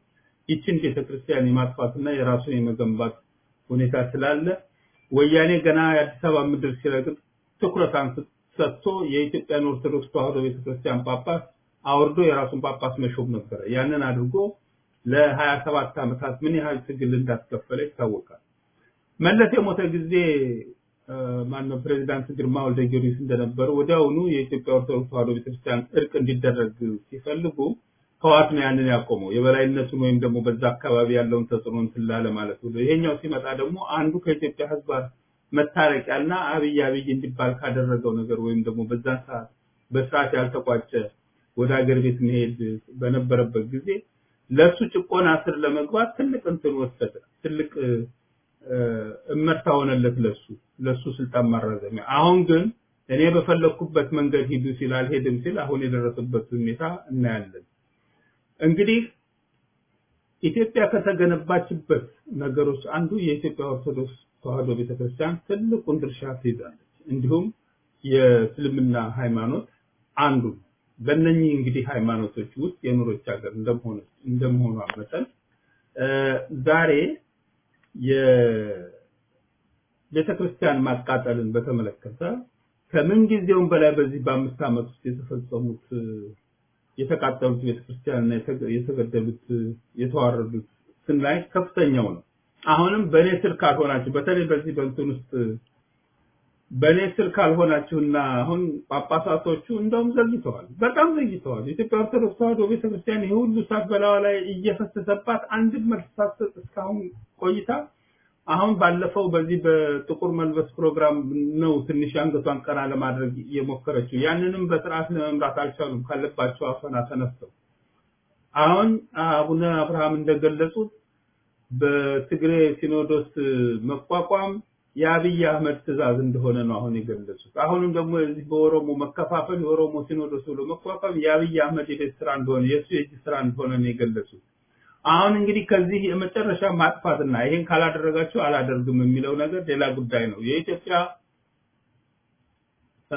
[SPEAKER 7] ይችን ቤተክርስቲያን የማጥፋትና የራሱን የመገንባት ሁኔታ ስላለ ወያኔ ገና የአዲስ አበባ ምድር ሲረግጥ ትኩረት አንስ- ሰጥቶ የኢትዮጵያን ኦርቶዶክስ ተዋሕዶ ቤተክርስቲያን ጳጳስ አውርዶ የራሱን ጳጳስ መሾም ነበረ። ያንን አድርጎ ለሀያ ሰባት ዓመታት ምን ያህል ትግል እንዳስከፈለ ይታወቃል። መለስ የሞተ ጊዜ እ፣ ማነው ፕሬዚዳንት ግርማ ወልደ ጊዮርጊስ እንደነበሩ ወዲያውኑ የኢትዮጵያ ኦርቶዶክስ ተዋሕዶ ቤተክርስቲያን እርቅ እንዲደረግ ሲፈልጉ ህዋት ነው ያንን ያቆመው የበላይነቱን ወይም ደግሞ በዛ አካባቢ ያለውን ተጽዕኖ እንትን ላለ ማለት ነው። ይሄኛው ሲመጣ ደግሞ አንዱ ከኢትዮጵያ ህዝብ ጋር መታረቂያና አብይ አብይ እንዲባል ካደረገው ነገር ወይም ደግሞ በዛን ሰዓት በስርዓት ያልተቋጨ ወደ ሀገር ቤት መሄድ በነበረበት ጊዜ ለሱ ጭቆና ስር ለመግባት ትልቅ እንትን ወሰደ። ትልቅ እ፣ እ፣ እመርታ ሆነለት ለሱ ለሱ ስልጣን ማራዘሚያ። አሁን ግን እኔ በፈለኩበት መንገድ ሂዱ ሲል አልሄድም ሲል አሁን የደረሰበት ሁኔታ እናያለን። እንግዲህ ኢትዮጵያ ከተገነባችበት ነገሮች አንዱ የኢትዮጵያ ኦርቶዶክስ ተዋሕዶ ቤተክርስቲያን ትልቁን ድርሻ ትይዛለች። እንዲሁም የእስልምና ሃይማኖት አንዱ ነው። በእነኚህ እንግዲህ ሃይማኖቶች ውስጥ የኖረች ሀገር እንደመሆኑ እንደመሆኗ መጠን እ፣ ዛሬ የቤተክርስቲያን ማቃጠልን በተመለከተ ከምን ጊዜውም በላይ በዚህ በአምስት ዓመት ውስጥ የተፈጸሙት እ፣ የተቃጠሉት ቤተክርስቲያንና የተገ- የተገደሉት እ፣ የተዋረዱት ስናይ ከፍተኛው ነው። አሁንም በእኔ ስር ካልሆናችሁ በተለይ በዚህ በእንትን ውስጥ በእኔ ስር ካልሆናችሁና አሁን ጳጳሳቶቹ እንደውም ዘግይተዋል፣ በጣም ዘግይተዋል። የኢትዮጵያ ኦርቶዶክስ ተዋሕዶ ቤተክርስቲያን ይህ ሁሉ እሳት በላዋ ላይ እየፈሰሰባት አንድም መልስ ሳትሰጥ እስካሁን ቆይታ አሁን ባለፈው በዚህ በጥቁር መልበስ ፕሮግራም ነው ትንሽ አንገቷን ቀና ለማድረግ የሞከረችው። ያንንም በስርዓት ለመምራት አልቻሉም ካለባቸው አፈና ተነስተው። አሁን አቡነ አብርሃም እንደገለጹት በትግሬ ሲኖዶስ መቋቋም የአብይ አህመድ ትእዛዝ እንደሆነ ነው አሁን የገለጹት። አሁንም ደግሞ እዚህ በኦሮሞ መከፋፈል የኦሮሞ ሲኖዶስ ብሎ መቋቋም የአብይ አህመድ የቤት ስራ እንደሆነ የእሱ የእጅ ስራ እንደሆነ ነው የገለጹት። አሁን እንግዲህ ከዚህ የመጨረሻ ማጥፋትና ይሄን ካላደረጋችሁ አላደርግም የሚለው ነገር ሌላ ጉዳይ ነው። የኢትዮጵያ እ፣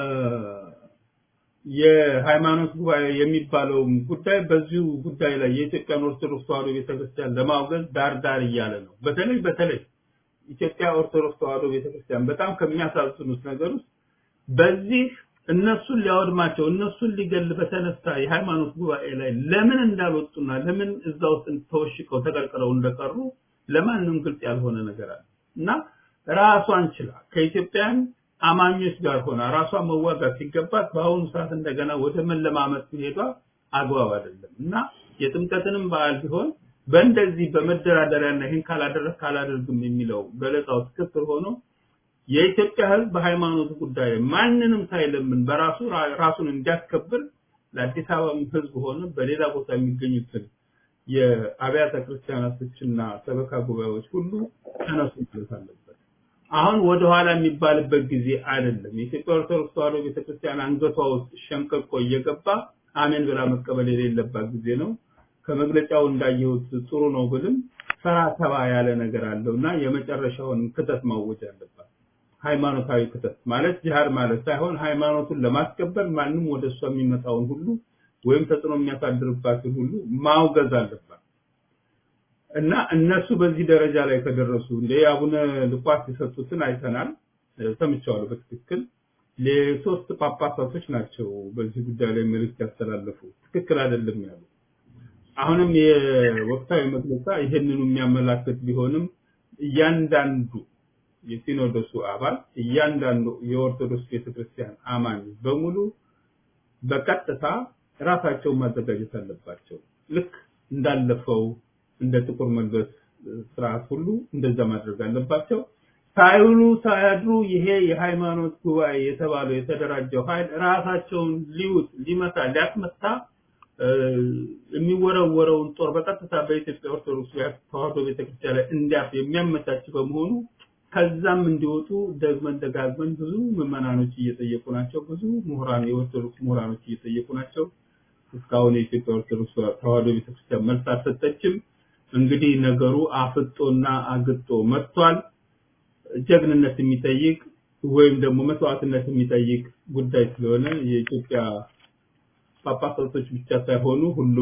[SPEAKER 7] የሃይማኖት ጉባኤ የሚባለው ጉዳይ በዚሁ ጉዳይ ላይ የኢትዮጵያን ኦርቶዶክስ ተዋሕዶ ቤተክርስቲያን ለማውገዝ ዳር ዳር እያለ ነው። በተለይ በተለይ ኢትዮጵያ ኦርቶዶክስ ተዋሕዶ ቤተክርስቲያን በጣም ከሚያሳዝኑት ነገር ውስጥ በዚህ እነሱን ሊያወድማቸው እነሱን ሊገል በተነሳ የሃይማኖት ጉባኤ ላይ ለምን እንዳልወጡና ለምን እዛ ውስጥ ተወሽቀው ተቀርቅረው እንደቀሩ ለማንም ግልጽ ያልሆነ ነገር አለ እና ራሷን ችላ ከኢትዮጵያን አማኞች ጋር ሆና ራሷን መዋጋት ሲገባት በአሁኑ ሰዓት እንደገና ወደ መለማመጥ መሄዷ አግባብ አይደለም እና የጥምቀትንም በዓል ቢሆን በእንደዚህ በመደራደሪያና ይህን ካላደረግ ካላደርግም የሚለው ገለጻው ትክክል ሆኖ የኢትዮጵያ ሕዝብ በሃይማኖት ጉዳይ ላይ ማንንም ሳይለምን በራሱ ራ- ራሱን እንዲያስከብር ለአዲስ አበባ ሕዝብ ሆነ በሌላ ቦታ የሚገኙትን የአብያተ ክርስቲያናቶችና ሰበካ ጉባኤዎች ሁሉ ተነሱ ማለት አለበት። አሁን ወደኋላ የሚባልበት ጊዜ አይደለም። የኢትዮጵያ ኦርቶዶክስ ተዋሕዶ ቤተክርስቲያን አንገቷ ውስጥ ሸንቀቆ እየገባ አሜን ብላ መቀበል የሌለባት ጊዜ ነው። ከመግለጫው እንዳየሁት ጥሩ ነው ብልም ፈራ ተባ ያለ ነገር አለው እና የመጨረሻውን ክተት ማወጅ አለባት። ሃይማኖታዊ ክተት ማለት ጂሃድ ማለት ሳይሆን ሃይማኖቱን ለማስከበር ማንም ወደ እሷ የሚመጣውን ሁሉ ወይም ተጽዕኖ የሚያሳድርባትን ሁሉ ማውገዝ አለባት እና እነሱ በዚህ ደረጃ ላይ ከደረሱ እንደ አቡነ ልቋስ የሰጡትን አይተናል፣ እ፣ ሰምቼዋለሁ በትክክል ለሶስት ጳጳሳቶች ናቸው በዚህ ጉዳይ ላይ መልእክት ያስተላለፉ ትክክል አይደለም ያሉ አሁንም የወቅታዊ መግለጫ ይህንኑ የሚያመላክት ቢሆንም እያንዳንዱ የሲኖዶሱ አባል እያንዳንዱ የኦርቶዶክስ ቤተክርስቲያን አማኝ በሙሉ በቀጥታ ራሳቸውን ማዘጋጀት አለባቸው። ልክ እንዳለፈው እንደ ጥቁር መልበስ ስርዓት ሁሉ እንደዛ ማድረግ አለባቸው። ሳይውሉ ሳያድሩ ይሄ የሃይማኖት ጉባኤ የተባለው የተደራጀው ኃይል ራሳቸውን ሊውጥ ሊመታ ሊያስመታ እ፣ የሚወረወረውን ጦር በቀጥታ በኢትዮጵያ ኦርቶዶክስ ተዋሕዶ ቤተክርስቲያን ላይ እንዲያርፍ የሚያመቻች በመሆኑ ከዛም እንዲወጡ ደግመን ደጋግመን ብዙ ምዕመናኖች እየጠየቁ ናቸው። ብዙ ምሁራን የኦርቶዶክስ ምሁራኖች እየጠየቁ ናቸው። እስካሁን የኢትዮጵያ ኦርቶዶክስ ተዋሕዶ ቤተክርስቲያን መልስ አልሰጠችም። እንግዲህ ነገሩ አፍጦና አግጦ መጥቷል። ጀግንነት የሚጠይቅ ወይም ደግሞ መስዋዕትነት የሚጠይቅ ጉዳይ ስለሆነ የኢትዮጵያ ጳጳሳቶች ብቻ ሳይሆኑ ሁሉም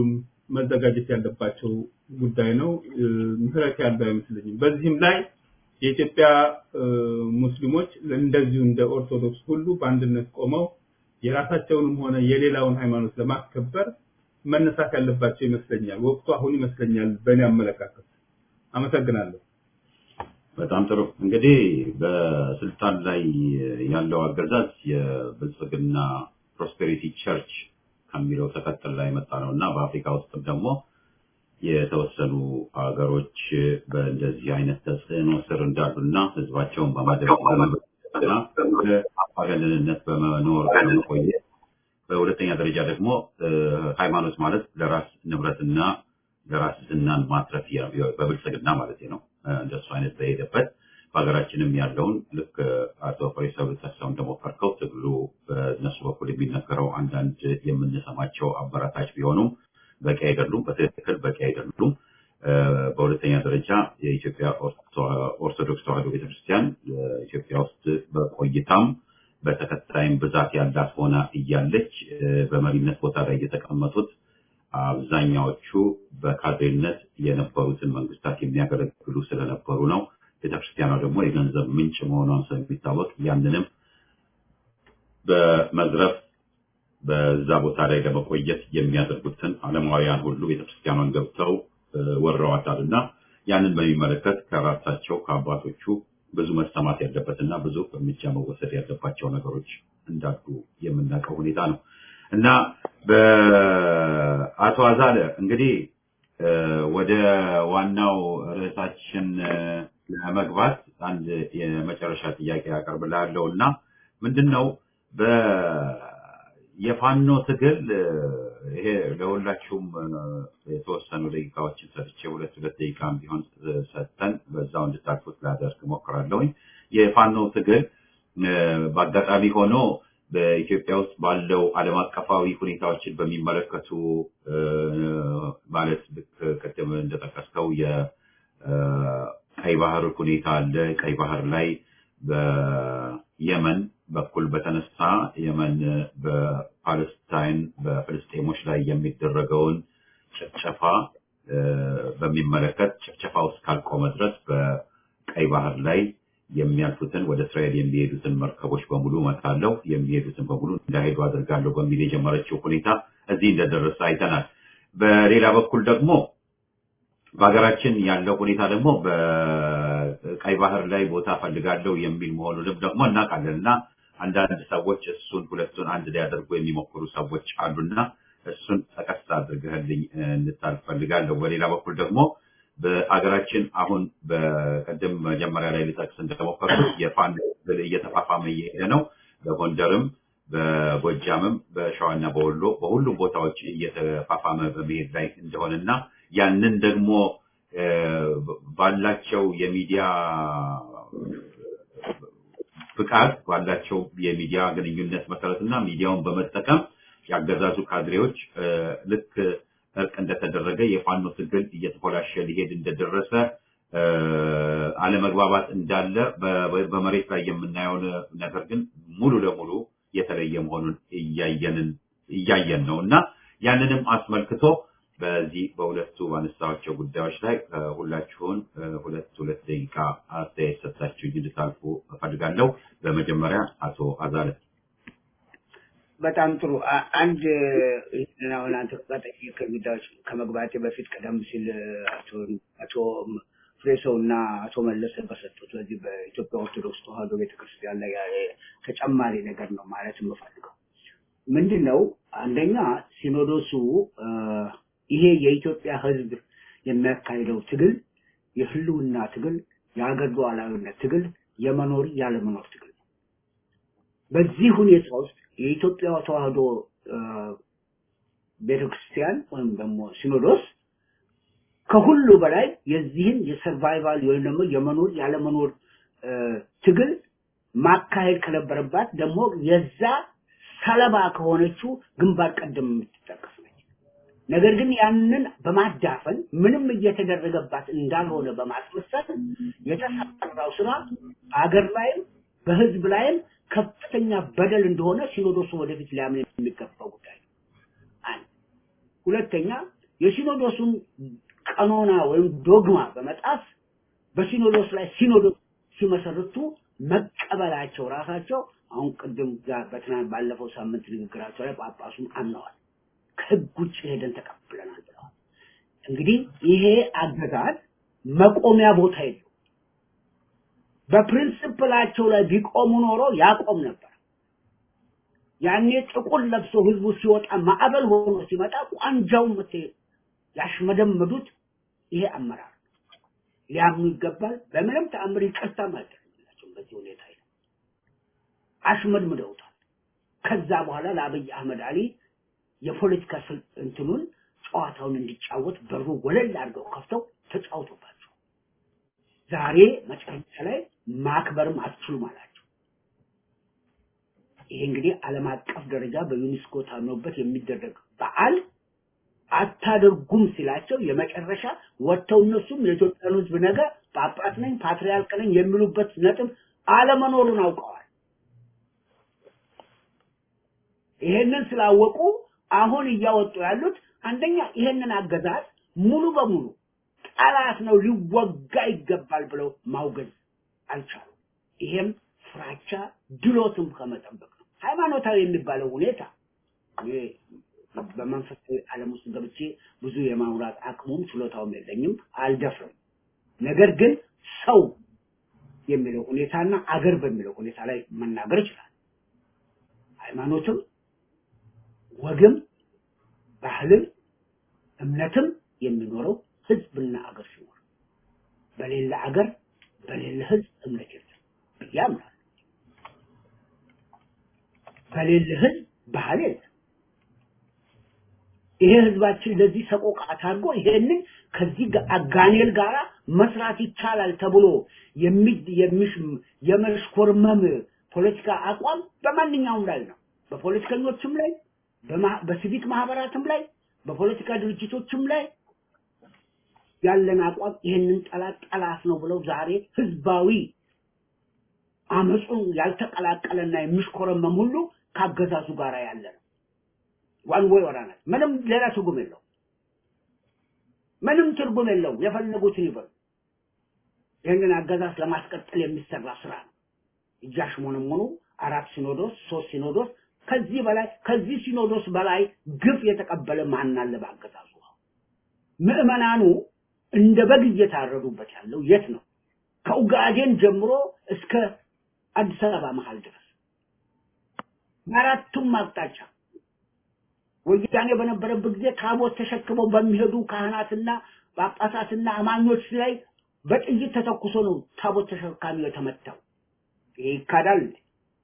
[SPEAKER 7] መዘጋጀት ያለባቸው ጉዳይ ነው። እ፣ ምህረት ያለው አይመስለኝም። በዚህም ላይ የኢትዮጵያ እ፣ ሙስሊሞች እንደዚሁ እንደ ኦርቶዶክስ ሁሉ በአንድነት ቆመው የራሳቸውንም ሆነ የሌላውን ሃይማኖት ለማስከበር መነሳት ያለባቸው ይመስለኛል። ወቅቱ አሁን ይመስለኛል በእኔ አመለካከት። አመሰግናለሁ።
[SPEAKER 1] በጣም ጥሩ እንግዲህ በስልጣን ላይ ያለው አገዛዝ የብልጽግና ፕሮስፔሪቲ ቸርች ከሚለው ተከተል ላይ መጣ ነው እና በአፍሪካ ውስጥም ደግሞ የተወሰኑ ሀገሮች በእንደዚህ አይነት ተጽዕኖ ስር እንዳሉና ህዝባቸውን በማደግና በአምባገነንነት በመኖር በመቆየት በሁለተኛ ደረጃ ደግሞ እ፣ ሃይማኖት ማለት ለራስ ንብረትና ለራስ ዝናን ማትረፍ ያ- በብልጽግና ማለት ነው እ፣ እንደሱ አይነት በሄደበት በሀገራችንም ያለውን ልክ እ፣ አቶ ፈሪሰው ልጠቅሰው እንደሞከርከው ትግሉ በእነሱ በኩል የሚነገረው አንዳንድ የምንሰማቸው አበረታች ቢሆኑም በቂ አይደሉም፣ በትክክል በቂ አይደሉም። እ፣ በሁለተኛ ደረጃ የኢትዮጵያ ኦርቶ- ኦርቶዶክስ ተዋሕዶ ቤተክርስቲያን እ፣ ኢትዮጵያ ውስጥ በቆይታም በተከታይም ብዛት ያላት ሆና እያለች እ፣ በመሪነት ቦታ ላይ የተቀመጡት አብዛኛዎቹ በካድሬነት የነበሩትን መንግስታት የሚያገለግሉ ስለነበሩ ነው። ቤተክርስቲያኗ ደግሞ የገንዘብ ምንጭ መሆኗን ስለሚታወቅ ያንንም በመዝረፍ በዛ ቦታ ላይ ለመቆየት የሚያደርጉትን ዓለማውያን ሁሉ ቤተክርስቲያኗን ገብተው እ፣ ወረዋታል እና ያንን በሚመለከት ከራሳቸው ከአባቶቹ ብዙ መሰማት ያለበትና ብዙ እርምጃ መወሰድ ያለባቸው ነገሮች እንዳሉ የምናውቀው ሁኔታ ነው እና በአቶ አዛለ እንግዲህ እ፣ ወደ ዋናው ርዕሳችን እ፣ ለመግባት አንድ የመጨረሻ ጥያቄ ያቀርብልሃለሁ እና ምንድን ነው በ የፋኖ ትግል እ፣ ይሄ ለሁላችሁም እ፣ የተወሰኑ ደቂቃዎችን ሰጥቼ ሁለት ሁለት ደቂቃም ቢሆን እ፣ ሰጥተን በዛው እንድታልፉት ላደርግ እሞክራለሁኝ። የፋኖ ትግል እ፣ በአጋጣሚ ሆኖ በኢትዮጵያ ውስጥ ባለው ዓለም አቀፋዊ ሁኔታዎችን በሚመለከቱ እ፣ ማለት ልክ ቅድም እንደጠቀስከው የቀይ ባህር ሁኔታ አለ። ቀይ ባህር ላይ በየመን በኩል በተነሳ የመን በፓለስታይን በፍልስጤሞች ላይ የሚደረገውን ጭፍጨፋ እ፣ በሚመለከት ጭፍጨፋ ውስጥ ካልቆመ ድረስ በቀይ ባህር ላይ የሚያልፉትን ወደ እስራኤል የሚሄዱትን መርከቦች በሙሉ እመታለሁ፣ የሚሄዱትን በሙሉ እንዳይሄዱ አድርጋለሁ በሚል የጀመረችው ሁኔታ እዚህ እንደደረሰ አይተናል። በሌላ በኩል ደግሞ በሀገራችን ያለው ሁኔታ ደግሞ በቀይ ባህር ላይ ቦታ ፈልጋለሁ የሚል መሆኑንም ደግሞ እናውቃለን እና አንዳንድ ሰዎች እሱን ሁለቱን አንድ ላይ ያደርጉ የሚሞክሩ ሰዎች አሉና እሱን ጠቀስ አድርገህልኝ እንድታልፍ ፈልጋለሁ። በሌላ በኩል ደግሞ በአገራችን አሁን በቀደም መጀመሪያ ላይ ልጠቅስ እንደተሞከርኩት የፋኖ ትግል እየተፋፋመ እየሄደ ነው። በጎንደርም በጎጃምም በሸዋና በወሎ በሁሉም ቦታዎች እየተፋፋመ በመሄድ ላይ እንደሆነና ያንን ደግሞ እ፣ ባላቸው የሚዲያ ፍቃድ ባላቸው የሚዲያ ግንኙነት መሰረትና ሚዲያውን በመጠቀም ያገዛዙ ካድሬዎች እ፣ ልክ እርቅ እንደተደረገ የፋኖ ትግል እየተኮላሸ ሊሄድ እንደደረሰ እ፣ አለመግባባት እንዳለ በ- በመሬት ላይ የምናየው ነገር ግን ሙሉ ለሙሉ የተለየ መሆኑን እያየንን እያየን ነው እና ያንንም አስመልክቶ በዚህ በሁለቱ ባነሳቸው ጉዳዮች ላይ እ፣ ሁላችሁን እ፣ ሁለት ሁለት ደቂቃ አስተያየት ሰጥታችሁ እንድታልፉ እፈልጋለሁ። በመጀመሪያ አቶ አዛለ
[SPEAKER 3] በጣም ጥሩ። አ- አንድ ይህንን አሁን አንተ ከጠየቀኝ ጉዳዮች ከመግባቴ በፊት ቀደም ሲል አቶ አቶ ፍሬሰው እና አቶ መለሰ በሰጡት በዚህ በኢትዮጵያ ኦርቶዶክስ ተዋሕዶ ቤተክርስቲያን ላይ ያ- ተጨማሪ ነገር ነው ማለት የምፈልገው ምንድን ነው? አንደኛ ሲኖዶሱ አ፣ ይሄ የኢትዮጵያ ሕዝብ የሚያካሂደው ትግል የህልውና ትግል፣ የሀገር ሉዓላዊነት ትግል፣ የመኖር ያለመኖር ትግል ነው። በዚህ ሁኔታ ውስጥ የኢትዮጵያ ተዋሕዶ አ፣ ቤተክርስቲያን ወይም ደግሞ ሲኖዶስ ከሁሉ በላይ የዚህን የሰርቫይቫል ወይም ደግሞ የመኖር ያለመኖር አ፣ ትግል ማካሄድ ከነበረባት ደግሞ የዛ ሰለባ ከሆነችው ግንባር ቀደም የምትጠቀስ ነች። ነገር ግን ያንን በማዳፈን ምንም እየተደረገባት እንዳልሆነ በማስመሰል የተሰራው ስራ አገር ላይም በህዝብ ላይም ከፍተኛ በደል እንደሆነ ሲኖዶሱ ወደፊት ሊያምን የሚገባው ጉዳይ ነው። አንድ ሁለተኛ የሲኖዶሱን ቀኖና ወይም ዶግማ በመጣስ በሲኖዶስ ላይ ሲኖዶስ ሲመሰርቱ መቀበላቸው ራሳቸው አሁን ቅድም ጋር በትናንት ባለፈው ሳምንት ንግግራቸው ላይ ጳጳሱን አምነዋል። ከህግ ውጭ ሄደን ተቀብለናል ብለዋል። እንግዲህ ይሄ አገዛዝ መቆሚያ ቦታ የለው። በፕሪንስፕላቸው ላይ ቢቆሙ ኖሮ ያቆም ነበር። ያኔ ጥቁር ለብሶ ህዝቡ ሲወጣ ማዕበል ሆኖ ሲመጣ ቋንጃው ምት ያሽመደመዱት ይሄ አመራር ሊያምኑ ይገባል። በምንም ተአምር ይቅርታ ማይደረግላቸው በዚህ ሁኔታ ይለ አሽመድምደውታል። ከዛ በኋላ ለአብይ አህመድ አሊ የፖለቲካ ስል- እንትኑን ጨዋታውን እንዲጫወት በሩ ወለል አድርገው ከፍተው ተጫውቶባቸው ዛሬ መጨረሻ ላይ ማክበርም አትችሉም አላቸው። ይሄ እንግዲህ ዓለም አቀፍ ደረጃ በዩኔስኮ ታምኖበት የሚደረግ በዓል አታደርጉም ሲላቸው የመጨረሻ ወጥተው እነሱም የኢትዮጵያን ሕዝብ ነገ ጳጳስ ነኝ ፓትርያርክ ነኝ የሚሉበት ነጥብ አለመኖሩን አውቀዋል። ይሄንን ስላወቁ አሁን እያወጡ ያሉት አንደኛ ይሄንን አገዛዝ ሙሉ በሙሉ ጠላት ነው ሊወጋ ይገባል ብለው ማውገዝ አልቻሉ። ይሄም ፍራቻ ድሎትም ከመጠበቅ ነው። ሃይማኖታዊ የሚባለው ሁኔታ እኔ በመንፈሳዊ ዓለም ውስጥ ገብቼ ብዙ የማውራት አቅሙም ችሎታውም የለኝም፣ አልደፍርም። ነገር ግን ሰው የሚለው ሁኔታና አገር በሚለው ሁኔታ ላይ መናገር ይችላል። ሃይማኖትም ወግም ባህልም እምነትም የሚኖረው ህዝብና አገር ሲኖር በሌለ አገር በሌለ ህዝብ እምነት የለም ብዬ አምናለሁ። በሌለ ህዝብ ባህል የለም። ይሄ ህዝባችን ለዚህ ሰቆቃ ታርጎ ይሄንን ከዚህ ጋ- አጋኔል ጋራ መስራት ይቻላል ተብሎ የሚ- የሚሽ- የመሽኮርመም ፖለቲካ አቋም በማንኛውም ላይ ነው። በፖለቲከኞችም ላይ በማ- በሲቪክ ማህበራትም ላይ በፖለቲካ ድርጅቶችም ላይ ያለን አቋም ይህንን ጠላት ጠላት ነው ብለው ዛሬ ህዝባዊ አመፁን ያልተቀላቀለና የሚሽኮረመም ሁሉ ካገዛዙ ጋር ያለ ነው። ዋን ወይ ወራናል። ምንም ሌላ ትርጉም የለው። ምንም ትርጉም የለው። የፈለጉትን ይበሉ። ይህንን አገዛዝ ለማስቀጠል የሚሰራ ስራ ነው። እያሽሞነሞኑ አራት ሲኖዶስ፣ ሶስት ሲኖዶስ ከዚህ በላይ ከዚህ ሲኖዶስ በላይ ግፍ የተቀበለ ማን አለ በአገዛዙ? ምዕመናኑ እንደ በግ እየታረዱበት ያለው የት ነው? ከኡጋዴን ጀምሮ እስከ አዲስ አበባ መሀል ድረስ በአራቱም አቅጣጫ ወያኔ በነበረበት ጊዜ ታቦት ተሸክመው በሚሄዱ ካህናትና ጳጳሳትና አማኞች ላይ በጥይት ተተኩሶ ነው ታቦት ተሸካሚው የተመታው። ይሄ ይካዳል። እንዴ?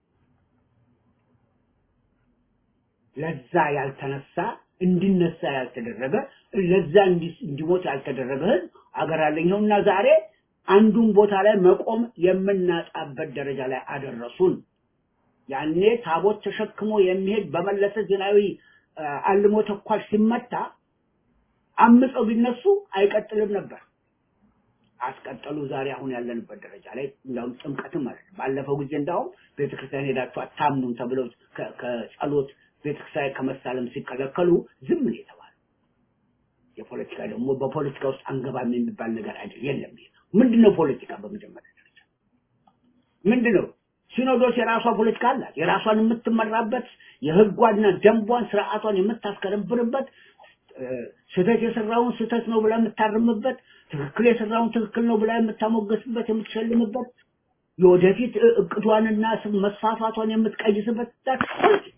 [SPEAKER 3] ለዛ ያልተነሳ እንዲነሳ ያልተደረገ ለዛ እንዲ- እንዲሞት ያልተደረገ ህዝብ አገር አለኝ ይኸውና ዛሬ አንዱን ቦታ ላይ መቆም የምናጣበት ደረጃ ላይ አደረሱን። ያኔ ታቦት ተሸክሞ የሚሄድ በመለሰ ዜናዊ አ፣ አልሞ ተኳሽ ሲመታ አምፀው ቢነሱ አይቀጥልም ነበር። አስቀጠሉ። ዛሬ አሁን ያለንበት ደረጃ ላይ እንዳውም ጥምቀትም ማለት ነው። ባለፈው ጊዜ እንዳውም ቤተክርስቲያን ሄዳችሁ አታምኑም ተብለው ከ- ከጸሎት ቤተክርስቲያን ከመሳለም ሲከለከሉ ዝም ነው የተባለው። የፖለቲካ ደግሞ በፖለቲካ ውስጥ አንገባም የሚባል ነገር አይደል የለም። ይሄ ምንድነው ፖለቲካ? በመጀመሪያ ደረጃ ምንድነው? ሲኖዶስ የራሷ ፖለቲካ አላት። የራሷን የምትመራበት የህጓና ደንቧን ስርዓቷን የምታስከረብርበት እ፣ ስህተት የሰራውን ስህተት ነው ብላ የምታርምበት፣ ትክክል የሰራውን ትክክል ነው ብላ የምታሞገስበት፣ የምትሸልምበት፣ የወደፊት እ- እቅዷንና ስም መስፋፋቷን የምትቀይስበት that's politics።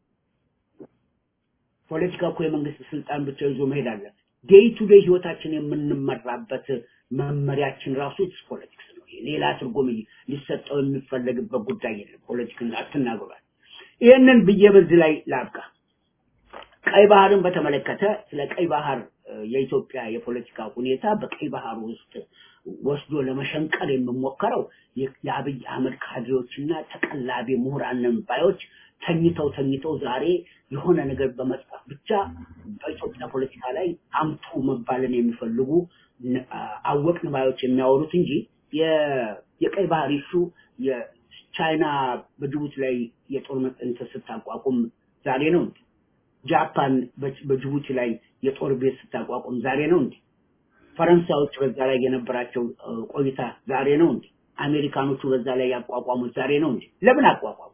[SPEAKER 3] ፖለቲካ እኮ የመንግስት ስልጣን ብቻ ይዞ መሄድ አለ። ዴይ ቱ ዴይ ህይወታችን የምንመራበት መመሪያችን ራሱ ኢትስ ፖለቲክስ ነው። ሌላ ትርጉም ሊሰጠው የሚፈለግበት ጉዳይ የለም። ፖለቲክን አትናገሯል። ይህንን ብዬ በዚህ ላይ ላብቃ። ቀይ ባህርን በተመለከተ ስለ ቀይ ባህር እ፣ የኢትዮጵያ የፖለቲካ ሁኔታ በቀይ ባህር ውስጥ ወስዶ ለመሸንቀር የሚሞከረው የ- የአብይ አህመድ ካድሬዎችና ተቀላቢ ምሁራን ነን ባዮች ተኝተው ተኝተው ዛሬ የሆነ ነገር በመጽሐፍ ብቻ በኢትዮጵያ ፖለቲካ ላይ አምቱ መባልን የሚፈልጉ ነ- አ- አወቅን ባዮች የሚያወሩት እንጂ የ- የቀይ ባህር ኢሹ የቻይና በጅቡቲ ላይ የጦር እንትን ስታቋቁም ዛሬ ነው እንዴ? ጃፓን በ- በጅቡቲ ላይ የጦር ቤት ስታቋቁም ዛሬ ነው እንዴ? ፈረንሳዮች በዛ ላይ የነበራቸው እ፣ ቆይታ ዛሬ ነው እንዴ? አሜሪካኖቹ በዛ ላይ ያቋቋሙት ዛሬ ነው እንዴ? ለምን አቋቋሙ?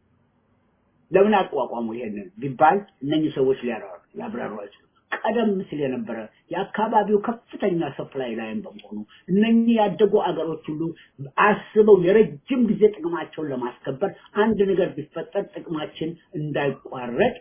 [SPEAKER 3] ለምን አቋቋሙ ይሄንን ቢባል እነኚህ ሰዎች ሊያብራሩ ሊያብራሩ አይችሉም። ቀደም ሲል የነበረ የአካባቢው ከፍተኛ ሰፕላይ ላይም በመሆኑ እነኚህ ያደጉ አገሮች ሁሉ አስበው የረጅም ጊዜ ጥቅማቸውን ለማስከበር አንድ ነገር ቢፈጠር ጥቅማችን እንዳይቋረጥ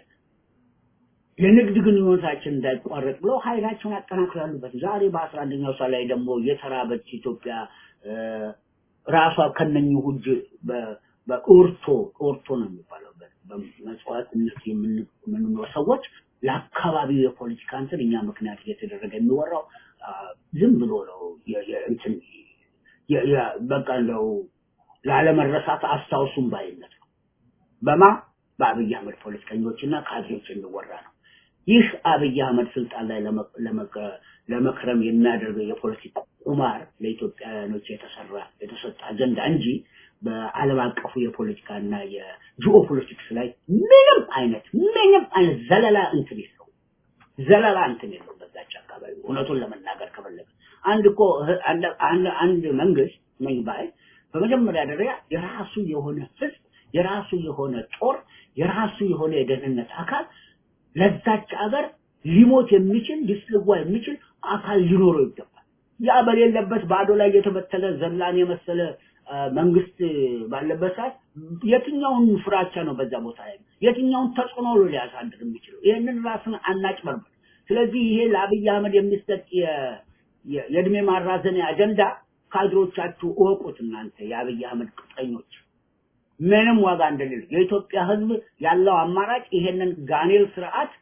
[SPEAKER 3] የንግድ ግንኙነታችን እንዳይቋረጥ ብለው ኃይላቸውን ያጠናክራሉ ያሉበት ዛሬ በአስራ አንደኛው ሰዓት ላይ ደግሞ የተራበች ኢትዮጵያ እ፣ ራሷ ከነኚህ ሁጅ በ- በኦርቶ ኦርቶ ነው የሚባለው በ- በመጽዋዕትነት የምን- የምንኖር ሰዎች ለአካባቢው የፖለቲካ እንትን እኛ ምክንያት እየተደረገ የሚወራው አ፣ ዝም ብሎ ነው የ- የ- እንትን የ- የ- በቃ እንደው ላለመረሳት አስታውሱም ባይነት ነው። በማ በአብይ አህመድ ፖለቲከኞችና ካድሬዎች የሚወራ ነው። ይህ አብይ አህመድ ስልጣን ላይ ለመ- ለመከ- ለመክረም የሚያደርገው የፖለቲካ ቁማር ለኢትዮጵያውያኖች የተሰራ የተሰጠ አጀንዳ እንጂ በዓለም አቀፉ የፖለቲካና የጂኦ ፖለቲክስ ላይ ምንም አይነት ምንም አይነት ዘለላ እንትን የለው ዘለላ እንትን የለው በዛች አካባቢ እውነቱን ለመናገር ከፈለገ አንድ እኮ ህ- አንድ- አንድ- አንድ መንግስት ነኝ ባይ በመጀመሪያ ደረጃ የራሱ የሆነ ህዝብ የራሱ የሆነ ጦር የራሱ የሆነ የደህንነት አካል ለዛች ሀገር ሊሞት የሚችል ሊሰዋ የሚችል አካል ሊኖረው ይገባል። ያ በሌለበት ባዶ ላይ የተበተለ ዘላን የመሰለ አ፣ መንግስት ባለበት ሰዓት የትኛውን ፍራቻ ነው በዛ ቦታ ላይ የትኛውን ተጽዕኖ ነው ሊያሳድር የሚችለው? ይህንን ራስን አናጭበርበር። ስለዚህ ይሄ ለአብይ አህመድ የሚሰጥ የ- የ- የእድሜ ማራዘሚያ አጀንዳ ካድሮቻችሁ እወቁት። እናንተ የአብይ አህመድ ቅጥረኞች ምንም ዋጋ እንደሌለ የኢትዮጵያ ህዝብ ያለው አማራጭ ይሄንን ጋኔል ስርዓት